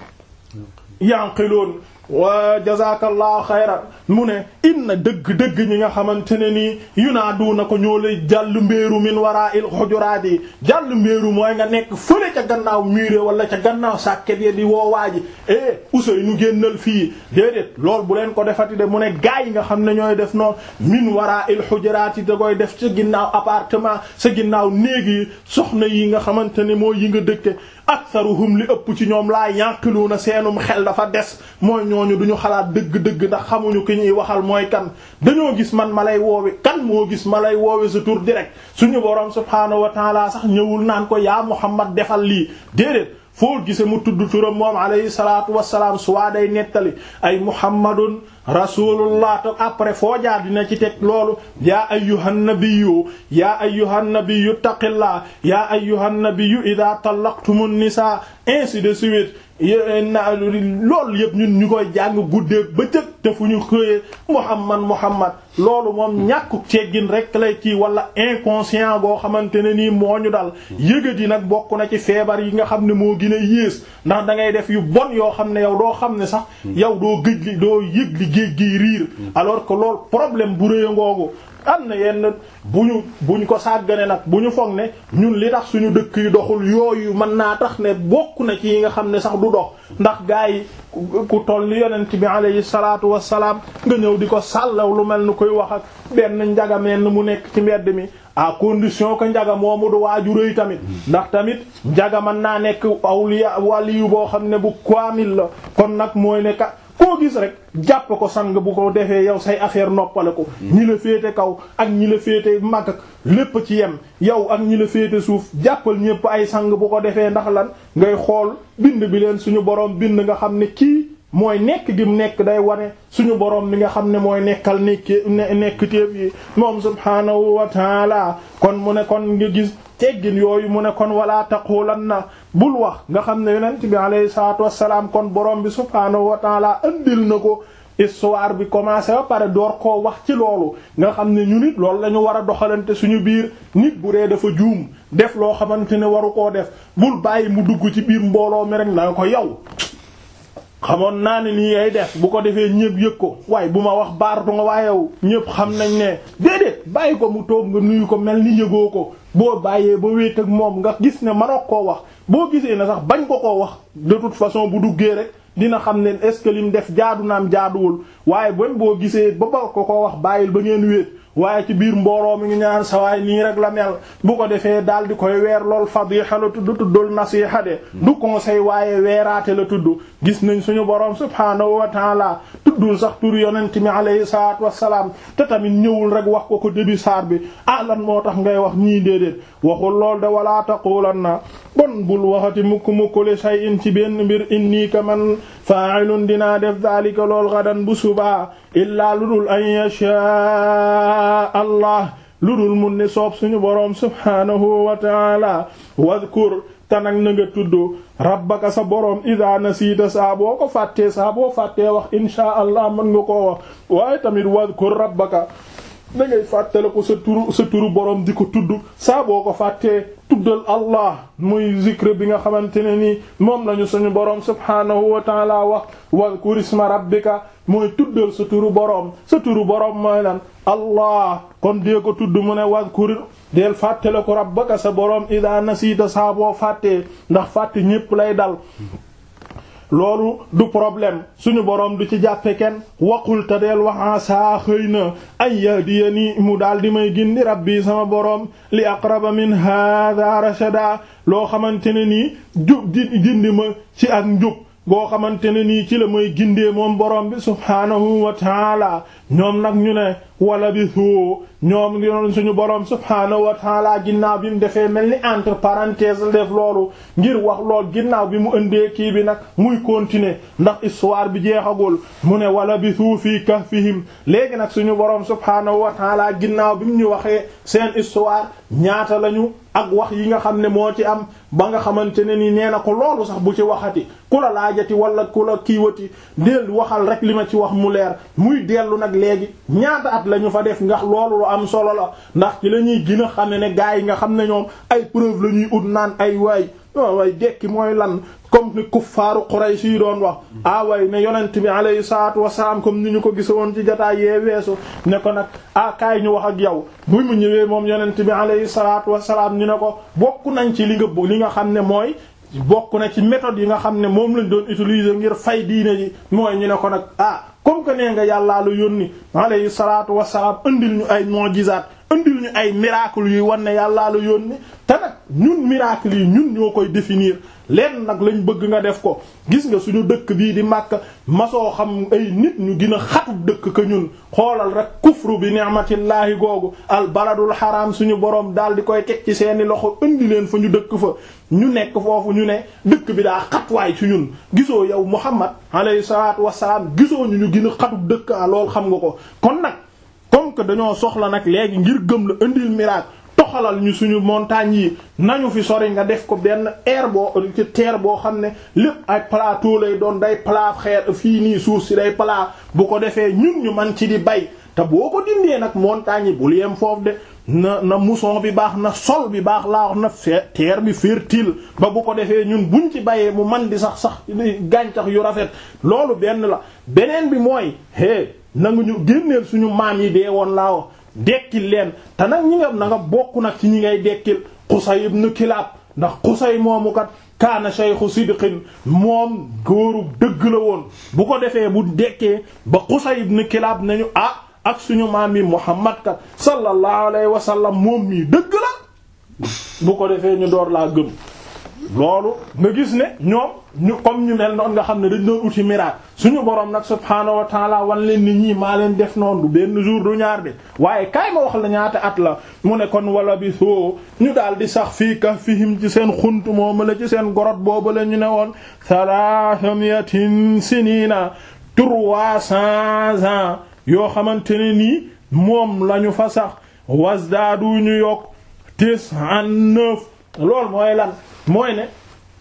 yanqiluun wa jazakallahu xayran mu ne inna dëgg-dëgg ñi nga xamante ne nii yunaaduna ko ñoo lay jàll mbéeru min waraa'il hujuraat yi jàll mbéeru mooy nga nekk fële ca gannaaw muré wala ca gannaaw sàkket ya di woowaaji eh Ousseynou génnal fii déedéet loolu bu leen ko defati de mu ne gaa yi nga xam ne ñooy def noonu min waraa'il hujuraat yi da koy def sa ginnaaw appartement sa ginnaaw néeg yi soxna yi nga xamante ne mooy yi nga dëkke aktharuhum li ëpp ci ñoom laa yanqiluuna seenum xel dafa des mooy ñooñu duñu xalaat dëgg-dëgg ndax xamuñu ki ñuy waxal mooy kan dañoo gis man ma lay woowe kan moo gis ma lay woowe sa tur direct suñu boroom subhaanahu wa taala sax ñëwul naan ko yaa Muhammad defal lii déedéet foo gise mu tudd turam moom alayhi salaatu wassalaam suwaa day nettali ay muhammadun rasulullah te après foo jaar dina ci teg loolu yaa ayyuhan nabiyyu yaa ayyuhan nabiyyu taqillah yaa ayyuhan nabiyyu idha tallaqtumun nisaa ainsi de suite na loolu yëpp ñun ñu koy jàng guddee bëccëg te fu ñu xëyee muhammad muhammad loolu moom ñàkku ceggin rek lay kii wala inconscient goo xamante ne nii moo ñu dal yëgat yi nag bokk na ci feebar yi nga xam ne moo gën a yées ndax da ngay def yu bon yoo xam ne yow doo xam ne sax yow doo gëj li doo yëg li géej gi riir alors que loolu problème bu rëy ngoogu am na yenn bu ñu buñ ko sàggane nag bu ñu foog ne ñun li tax suñu dëkk yi doxul yooyu mën naa tax ne bokk na ci yi nga xam ne sax du dox ndax gaa yi ku toll ni yonent bi alayhi salaatu wassalaam nga ñëw di ko sàllaw lu mel ni koy wax ak benn njagameen mu nekk ci mbedd mi à condition que njaga moomu du waaju rëy tamit ndax tamit njaga mën naa nekk awliya waliyu boo xam ne bu kaamil la kon nag mooy ne ka koo gis rek jàpp ko sang bu ko defee yow say affaire noppale ko ñi la féete kaw ak ñi la féete mag ak lépp ci yem yow ak ñi la féete suuf jàppal ñépp ay sang bu ko defee ndax lan ngay xool bind bi leen suñu boroom bind nga xam ne kii mooy nekk gi mu nekk day wane suñu boroom mi nga xam ne mooy nekkal nekk nekk téef yi moom subhaanahu wa taala kon mu ne kon nga gis teggin yooyu mu ne kon wala taqulanna bul wax nga xam ne yonent bi alayhi salaatu wassalaam kon borom bi subhaanahu wa taala andil na ko histoire bi commencé ba pare door koo wax ci loolu nga xam ne ñu nit loolu la ñu war a doxalante suñu biir nit bu dee dafa juum def loo xamante ne waru koo def bul bàyyi mu dugg ci biir mbooloo mi rek na ko yow xamoon naa ne nii ay def bu ko defee ñëpp yëg ko waaye bu ma wax baaratu nga waaye yow ñëpp xam nañ ne déedéet bàyyi ko mu toog nga nuyu ko mel ni yëgoo ko boo bàyyee ba wéet ak moom nga gis ne mënoo koo wax boo gisee ne sax bañ ko koo wax de toute façon bu duggee rek dina xam ne est-ce que lim def jaadu naam jaaduwul waaye bon boo gisee ba ba ko ko wax bàyyil ba ngeen wéet waaye ci biir mbooloo mi ngi ñaan sawaay nii rek la mel bu ko defee daal di koy weer lool fadiha la tudd tuddul nasiha de du conseil waaye weeraate la tudd gis nañ suñu boroom subhaanahu wa taala tuddul sax tur yonent mi alayhi salaatu wassalaam te tamit ñëwul rek wax ko ko début saar bi ah lan moo tax ngay wax ñii déedéet waxul lool de wala taqulanna bon bul waxati mukk mukk li shay'in ci benn mbir inni ka man fa'ilun dinaa def daalika lool gadan bu subaa illaa lu dul an yashaa allah lu dul mun ni soob suñu boroom subhaanahu wa ta'ala wadhkur tanak na nga tudd rabbaka sa boroom ida nasiita saa boo ko fàttee saa boo fàttee wax inshaa allah mën nga koo wax waaye tamit wadhkur rabbaka da ngay fàttale ko sa turu sa turu boroom di ko tudd saa boo ko fàttee tuddal allah muy zikr bi nga xamante ne nii moom lañu suñu boroom subhaanahu wa ta'ala wax wadhkur isma rabbika mooy tuddal sa turu boroom sa turu boroom mooy lan allah kon dee ko tudd mu ne wadhkur deel fàttale ko rabbaka sa boroom ida nasiita saa boo fàttee ndax fàtte ñépp lay dal loolu du problème suñu boroom du ci jàppe kenn waqul te deel waxaa saa xëy na ay yahdiyani mu daal di may gindi rabbi sama boroom li aqraba min hada rashada loo xamante ne nii jub di gindi ma ci ak njub goo xamante ne nii ci la may gindee moom borom bi subhaanahu wa taala ñoom nag ñu ne wala bi soo ñoom yoon suñu borom subhaanahu wa taala ginnaaw bi mu defee mel ni entre parenthèses def loolu ngir wax lool ginnaaw bi mu ëndee kii bi nag muy continuer ndax histoire bi jeexagul mu ne wala bi suu fii kahfihim léegi nag suñu borom subhaanahu wa taala ginnaaw bi mu ñu waxee seen histoire ñaata lañu ak wax yi nga xam ne moo ci am ba nga xamante ne ni nee na ko loolu sax bu ci waxati ku la laajati wala ku la kiiwati del waxal rek li ma ci wax mu leer muy dellu nag léegi ñaata at la ñu fa def ndax loolu lu am solo la ndax ci la ñuy gën a xam ne ne gaa yi nga xam ne ñoom ay preuve la ñuy ut naan ay waay waay dekki mooy lan comme ni kuffaaru Quraysh yi doon wax ah way ne yonent bi alayhi salaatu wasalaam comme ni ñu ko gisa woon ci jotaay yee weesu ne ko nag ah kaay ñu wax ak yow bu mu ñëwee moom yonent bi alayhi salaatu wasalaam ñu ne ko bokk nañ ci li nga li nga xam ne mooy bokk na ci méthode yi nga xam ne moom lañ doon utiliser ngir fay diine ji mooy ñu ne ko nag ah comme que nee nga yàllaa la yónni alayhi salaatu wasalaam andil ñu ay mu'jizaat andil ñu ay miracle yuy wan ne yàllaa la yónni te nag ñun miracle yi ñun ñoo koy définir leen nag lañ bëgg nga def ko gis nga suñu dëkk bii di Makka masoo xam ay nit ñu gën a xatub dëkk ka ñun xoolal rek kufru bi ni'matillahi googu al baladul haram suñu borom daal di koy teg ci seeni loxo indi leen fa ñu dëkk fa ñu nekk foofu ñu ne dëkk bi daa xatwaay ci ñun gisoo yow Muhammad alayhi salaatu wassalaam gisoo ñu ñu gën a xatub dëkk a lool xam nga ko kon nag comme que dañoo soxla nag léegi ngir gëm la indil miracle toxalal ñu suñu montagnes yi nañu fi sori nga def ko benn air boo ci terre boo xam ne lépp ay plateau lay doon day plat xeer fii nii suuf si day plat bu ko defee ñun ñu man ci di bay te boo ko dindee nag montagnes yi bul yem foofu de na na mousson bi baax na sol bi baax laa wax na terre bi fertile ba bu ko defee ñun buñ ci bayee mu man di sax sax gàncax yu rafet loolu benn la beneen bi mooy hé nangu ñu génneel suñu maam yi dee woon laa wax dekkil leen te nag ñi nga na nga bokk nag ci ñi ngay dekkil Qusay ibn Kilab ndax Qusay moomu kat kaana shaykhu sidqin moom góoru dëgg la woon bu ko defee bu dekkee ba Qusay ibn Kilab nañu ah ak suñu maam yi Muhammad kat sallallahu alayhi wa sallam moom mii dëgg la bu ko defee ñu door laa gëm loolu nga gis ne ñoom ñu comme ñu mel noonu nga xam ne dañ doon uti miracle suñu borom nag subhaanahu wa taala wan leen ni ñii maa leen def noonu du benn jour du ñaar de waaye kaay ma wax la ñaata at la mu ne kon wala bi soo ñu daal di sax fii kahfihim ci seen xunt moom la ci seen gorot boobu la ñu ne woon thalathamiatin sinina trois cents ans yoo xamante ne nii moom lañu fa sax wasdaadu ñu yokk tis'an neuf loolu mooy lan mooy ne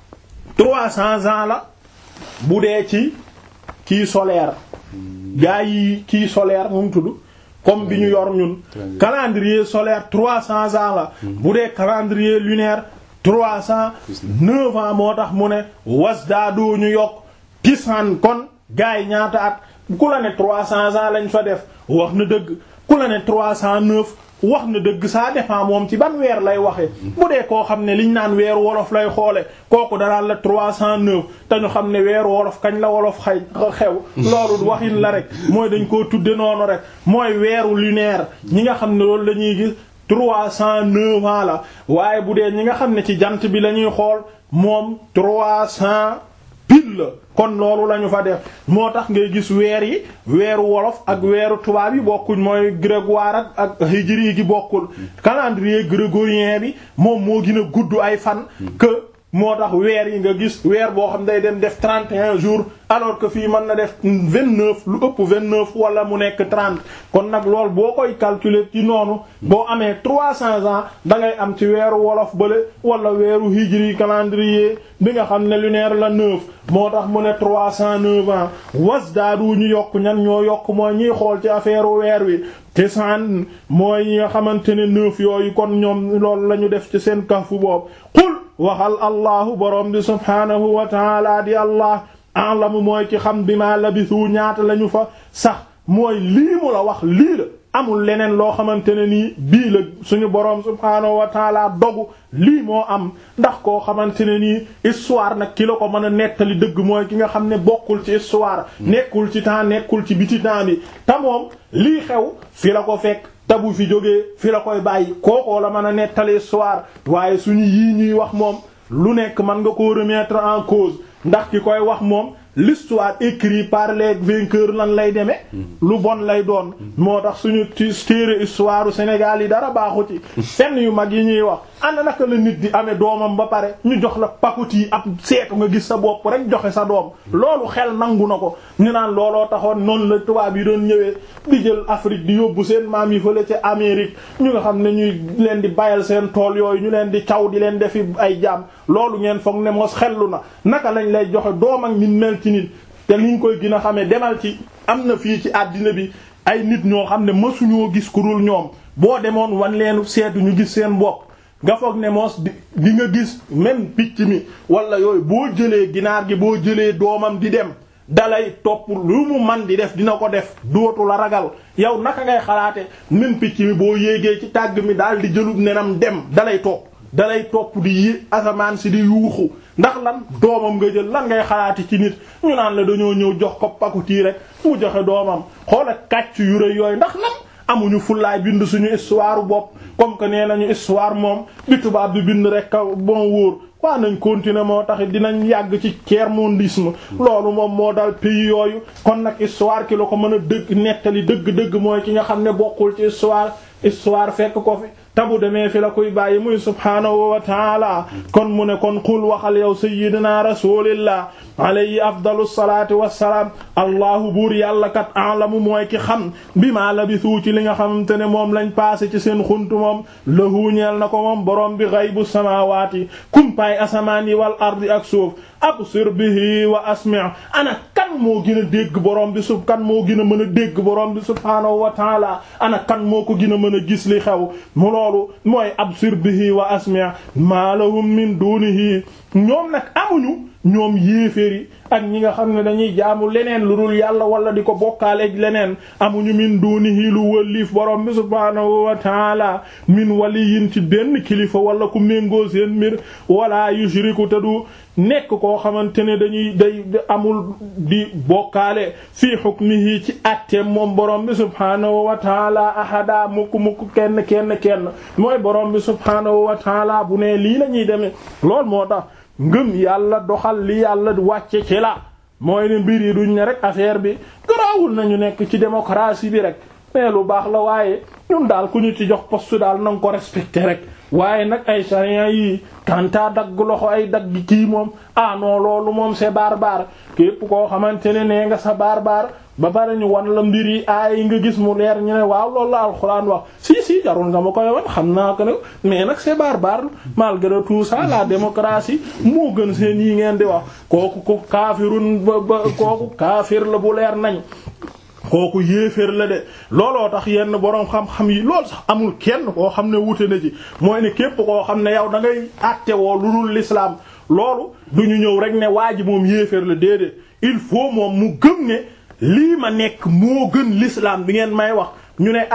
trois cents ans la bu dee ci kii solaire gaa yi kii solaire mu tudd comme bi ñu yor ñun calendrier solaire trois cents ans la bu dee calendrier lunaire trois cent neuf ans moo tax mu ne wasdaadu ñu yokk tisan kon gaa yi ñaata at ku la ne trois cents ans lañ fa def wax na dëgg ku la ne trois cent neuf wax na dëgg ça dépend moom ci ban weer lay waxee bu dee koo xam ne liñ naan weeru wolof lay xoole kooku danaan la 309 te ñu xam ne weeru wolof kañ la wolof xay xew loolu waxin la rek mooy dañ koo tudde noonu rek mooy weeru lunaire ñi nga xam ne loolu la ñuy gis 309 ans la waaye bu dee ñi nga xam ne ci jant bi la ñuy xool moom 300 pile la kon loolu la ñu fa def moo tax ngay gis weer yi weeru wolof ak weeru tubaab yi bokkuñ mooy grégoire ak ak hijri gi bokkul calendrier grégorien bi moom moo gën a gudd ay fan que moo tax weer yi nga gis weer boo xam day dem def 31 jours alors que fii mën na def 29 lu ëpp 29 wala mu nekk 30 kon nag loolu boo koy calculer ci noonu boo amee 300 ans da ngay am ci weeru wolof bële wala weeru hijri calendrier bi nga xam ne lunaire la 9 moo tax mu ne 309 ans wasdaadu ñu yokk ñan ñoo yokk mooy ñiy xool ci affaire weer wi tisaan mooy ñi nga xamante ne 9 yooyu kon ñoom loolu la ñu def ci seen kahfu boobu qul waxal allahu borom bi subhaanahu wa taala di allah alamu mooy ci xam bi ma labisu ñaata lañu fa sax mooy lii mu la wax lii la amul leneen loo xamante ne nii bii la suñu boroom subhaanahu wa taala dogu lii moo am ndax koo xamante ne nii histoire nag ki la ko mën a nettali dëgg mooy ki nga xam ne bokkul ci histoire nekkul ci temps nekkul ci biti temps bi te moom lii xew fi la ko fekk tabu fi jógee fi la koy bàyyi kookoo la mën a nettali histoire waaye suñu yii ñuy wax moom lu nekk mën nga koo remettre en cause ndax ki koy wax moom l'histoire écrite par les vainqueurs lan lay demee lu bon lay doon moo tax suñu ci téere histoire Sénégal yi dara baaxu ci fenn yu mag yi ñuy wax ana naka la nit di amee doomam ba pare ñu jox la pakoti ab seetu nga gis sa bopp rek joxe sa doom loolu xel nangu na ko ñu naan looloo taxoon noonu la tubaab yi doon ñëwee di jël Afrique di yóbbu seen maam yi fële ca Amérique ñu nga xam ne ñuy leen di bayal seen tool yooyu ñu leen di caw di leen defi ay jaam loolu ngeen foog ne mos xellu na naka lañ lay joxe doom ak nit mel ci nit te liñ koy gën a xamee demal ci am na fii ci àddina bi ay nit ñoo xam ne mësuñoo gis ku dul ñoom boo demoon wan leen seetu ñu gis seen bopp nga foog ne moos di di nga gis même picc mi wala yooyu boo jëlee ginaar gi boo jëlee doomam di dem dalay topp lu mu man di def dina ko def dootu la ragal yow naka ngay xalaate même picc mi boo yéegee ci tàgg mi daal di jëlub nenam dem dalay topp dalay topp di yi asamaan si di yuuxu ndax lan doomam nga jël lan ngay xalaati ci nit ñu naan la dañoo ñëw jox ko pakutii rek mu joxe doomam xoola kàcc yu rëy yooyu ndax lan amuñu fullaay bind suñu histoire bopp comme que nee nañu histoire moom bi tubaab bi bind rek ka bon wóor waa nañ continuer moo tax dinañ yàgg ci tiers-mondisme loolu moom moo dal pays yooyu kon nag histoire ki la ko mën a dëgg nettali dëgg-dëgg mooy ki nga xam ne bokkul ci histoire histoire fekk ko fi tabu demee fi la koy bàyyi muy subhaanahu wa taala kon mu ne kon qul waxal yow sayyidina rasulillah alayhi afdalu salaati wassalaam allahu buur yàlla kat alamu mooy ki xam bi maa labisu ci li nga xamante ne moom lañ passé ci seen xuntu moom lahu ñeel na ko moom borom bi ghaybu samaawaati kumpaay asamaan yi wal ardi ak suuf absir bihi wa asmi' ana kan moo gën a dégg borom bi sub kan moo gën a mën a dégg borom bi subhaanahu wa taala ana kan moo ko gën a mën a gis li xew mu loolu mooy absir bihi wa asmi' ma lahum min dunihi ñoom nag amuñu ñoom yéeféeri ak ñi nga xam ne dañuy jaamu leneen lu dul yàlla wala di ko bokkaaleeg leneen amuñu min dunihi lu wëlliif borom bi subhaanahu wa taala min waliyin ci benn kilifa wala ku méngoo seen mbir wala yushriku te du nekk koo xamante ne dañuy day amul di bokkaale fii hukmihi ci atteem moom borom bi subhaanahu wa taala ahada mukk mukk kenn kenn kenn mooy borom bi subhaanahu wa taala bu ne lii la ñuy demee lool moo tax ngëm yàlla doxal li yàlla wàcce ci la mooy ne mbir yi duñ ne rek affaire bi garaawul nañu nekk ci démocratie bi rek mais lu baax la waaye ñun daal ku ñu ci jox poste daal na nga ko respecté rek waaye nag ay charia yi kanta dagg loxo ay dagg kii moom ah non loolu moom c'est barbare képp koo xamante ne nee nga sa barbare ba pare ñu wan la mbir yi aay nga gis mu leer ñu ne waaw loolu la alxuraan wax si si jarul nga ma koy wan xam naa ko ne mais nag c'est barbare malgré tout ça la démocratie moo gën seen yi ngeen di wax kooku ko kaafirun ba ba kooku kaafir la bu leer nañ kooku yéeféer la de looloo tax yenn boroom xam-xam yi loolu sax amul kenn koo xam ne wute na ci mooy ne képp koo xam ne yow da ngay àtte woo lu dul l'islam loolu du ñu ñëw rek ne waa ji moom yéeféer la déedéet il faut moom mu gëm ne lii ma nekk moo gën l'islam bi ngeen may wax ñu ne ah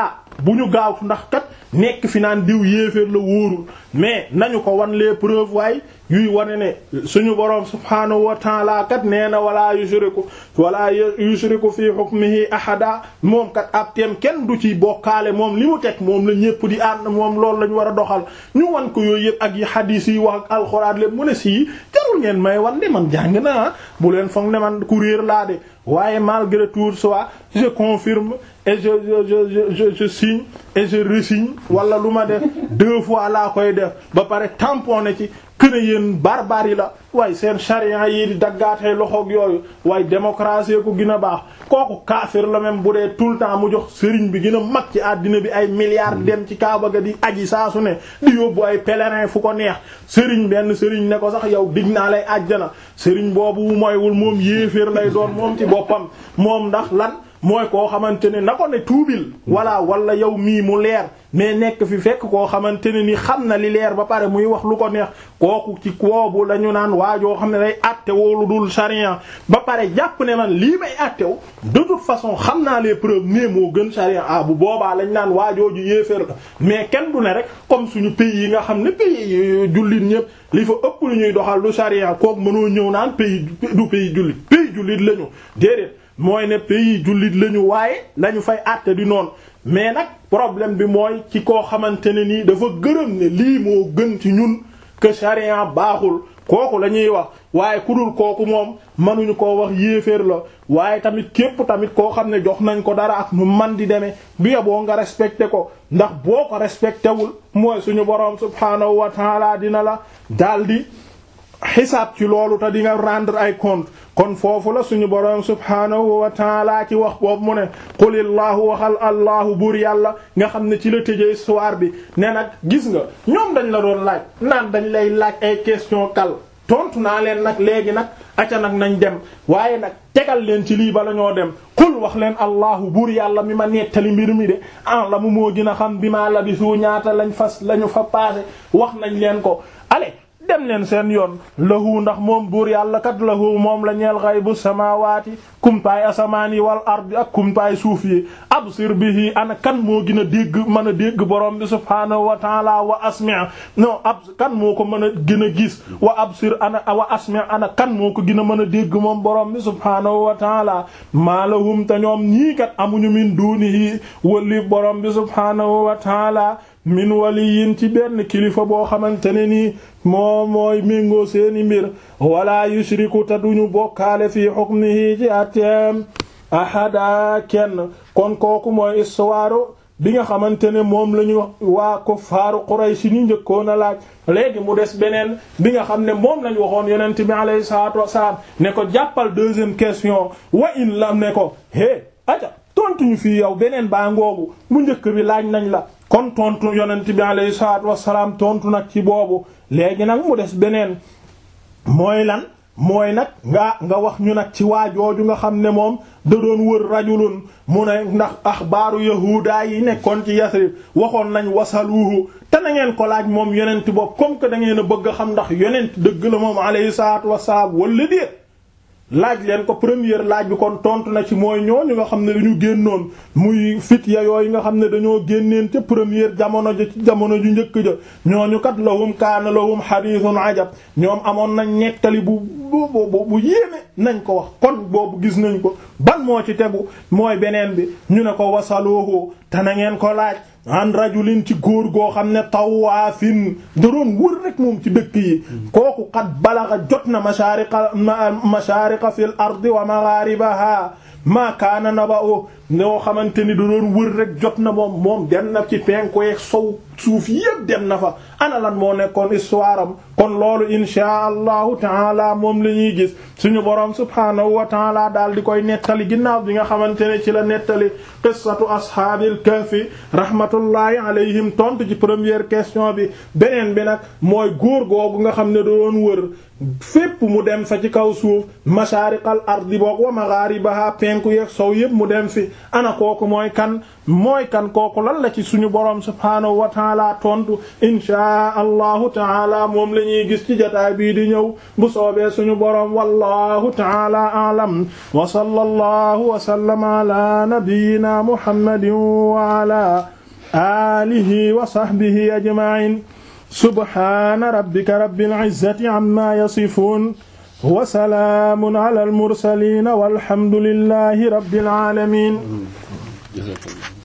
bu ñu gaawtu ndax kat nekk fi naan diw yéeféer la wóorul mais nañu ko wan les preuves waaye yuy wane ne suñu boroom subhaanahu wa ta'ala kat nee na wala yushriku wala yushriku fi hukmihi ahada moom kat ab teem kenn du ci bokkaale moom li mu teg moom la ñépp di ànd moom loolu la ñu war a doxal ñu wan ko yooyu yëpp ak yi hadith yi wax ak alxuraan lépp mu ne sii jarul ngeen may wan de man jàng naa bu leen foog ne man ku réer laa de waaye malgré tout ça je confirme et je je je je je signe et je resigne wala lu ma def deux fois laa koy def ba pare tamponné ci kën a yéen barbares yi la waaye seen charia yi di daggaatee loxoog yooyu waaye démocratie ko gën a baax kooku kaafir la même bu dee tout le temps mu jox sëriñ bi gën a mag ci àddina bi ay milliards dem ci Kaaba ga di aji saa su ne di yóbbu ay pèlerin fu ko neex sëriñ benn sëriñ ne ko sax yow dig naa lay àjjana sëriñ boobu mooywul moom yéeféer lay doon moom ci boppam moom ndax lan mooy koo xamante ne na ko ne tuubil walla wala yow mii mu leer mais nekk fi fekk koo xamante ne ni xam na li leer ba pare muy wax lu ko neex kooku ci koobu la ñu naan waajoo xam ne day àtte woo lu dul charia ba pare jàpp ne man lii may àttew de toute façon xam naa les preuves ne moo gën charia ah bu boobaa lañ naan waajooju yéeféer la mais kenn du ne rek comme suñu pays yi nga xam ne pays jullit ñëpp li fa ëpp lu ñuy doxal lu charia kooku mënoo ñëw naan pays du pays jullit pays jullit lañu déedéet mooy ne pays jullit lañu waaye lañu fay àtte di noonu mais nag problème bi mooy ci koo xamante ne nii dafa gërëm ne lii moo gën ci ñun que charia baaxul kooku la ñuy wax waaye ku dul kooku moom mënuñu koo wax yéeféer la waaye tamit képp tamit koo xam ne jox nañ ko dara ak nu man di demee bi yeboo nga respecté ko ndax boo ko respecté wul mooy suñu boroom subhaanahu wa taala dina la daldi xisaab ci loolu te di nga rendre ay compte kon foofu la suñu boroom subhaanahu wa taala ci wax boobu mu ne qulillahu waxal allahu buur yàlla nga xam ne ci la tëjee histoire bi ne nag gis nga ñoom dañ la doon laaj naan dañ lay laaj ay question kal tontu naa leen nag léegi nag aca nag nañ dem waaye nag tegal leen ci lii bala ñoo dem qul wax leen allahu buur yàlla mi ma nettali mbir mi de an la mu moo gën a xam bi maa labisu ñaata lañ fas lañu fa passé wax nañ leen ko allez dem leen seen yoon lahu ndax moom buur yàlla kat lahu moom la ñeel ghaybu samaawaati kumpaay asamaan yi wal ardi ak kumpaay suuf yi absir bihi ana kan moo gën a dégg mën a dégg borom bi subhaanahu wa taala wa asmi' non ab kan moo ko mën a gën a gis wa absir ana wa asmi' ana kan moo ko gën a mën a dégg moom borom bi subhaanahu wa taala maa lahum te ñoom ñii kat amuñu min dunihi wali borom bi subhaanahu wa taala min waliyin ci benn kilifa boo xamante ne nii moo mooy méngoo seeni mbir wala yushriku te duñu bokkaale fii hukmihi ci atteem ahada kenn kon kooku mooy histoire bi nga xamante ne moom la ñu waa kuffaaru Quraysh ni njëkkoon a laaj léegi mu des beneen bi nga xam ne moom lañ waxoon yonent bi alayhi salaatu wassalaam ne ko jàppal deuxième question wa in lam ne ko hé aja tontuñu fii yow beneen baa ngoogu bu njëkk bi laaj nañ la kon tontu yonent bi alayhi salaatu wassalaam tontu nag ci boobu léegi nag mu des beneen mooy lan mooy nag nga nga wax ñu nag ci waajooju nga xam ne moom da doon wër rajulun mu ne ndax axbaaru yahuuda yi nekkoon ci Yasrib waxoon nañ wasaluhu te na ngeen ko laaj moom yonent boobu comme que da ngeen a bëgg a xam ndax yonent dëgg la moom alayhi salaatu wassalaam wala déet laaj leen ko première laaj bi kon tontu na ci mooy ñooñu nga xam ne dañu génnoon muy fitya yooyu nga xam ne dañoo génneen ca première jamono ja ci jamono ju njëkk ja ñooñu kat lahum kaana lahum hadithun ajab ñoom amoon nañ nettali bu bu bu bu yéeme nañ ko wax kon boobu gis nañ ko ban moo ci tegu mooy beneen bi ñu ne ko wasaluhu te na ngeen ko laaj an rajulin ci góor goo xam ne tawaafin da doon wër rek moom ci dëkk yi kooku xat balaxa jot na mashaariqa mashaariqa fil ardi wa magharibaha ma kaana naba'u ñoo xamante ni da doon wër rek jot na moom moom dem na ci penku yeeg sow suuf yépp dem na fa ana lan moo nekkoon histoire am kon loolu inshaa allahu taala moom la ñuy gis suñu boroom subhaanahu wa taala daal di koy nettali ginnaaw bi nga xamante ne ci la nettali qissatu ashaabil kahfi rahmatullahi alayhim tontu ci première question bi beneen bi nag mooy góor googu nga xam ne da doon wër fépp mu dem fa ci kaw suuf mashaariqal ardi boog wa magharibaha penku yeeg sow yépp mu dem fi ana kooku mooy kan mooy kan kooku lan la ci suñu boroom subhaanahu wa taala tontu inshaa allahu taala moom la ñuy gis ci jotaay bii di ñëw bu soobee suñu boroom wallahu taala a'lam wa sallallahu wa sallama ala nabiyyina muhammadin wa ala alihi wa sahbihi ajma'in subhana rabbika rabbil izzati amma yasifun wa salaamun ala al mursalin walhamdulillahi rabbil alamin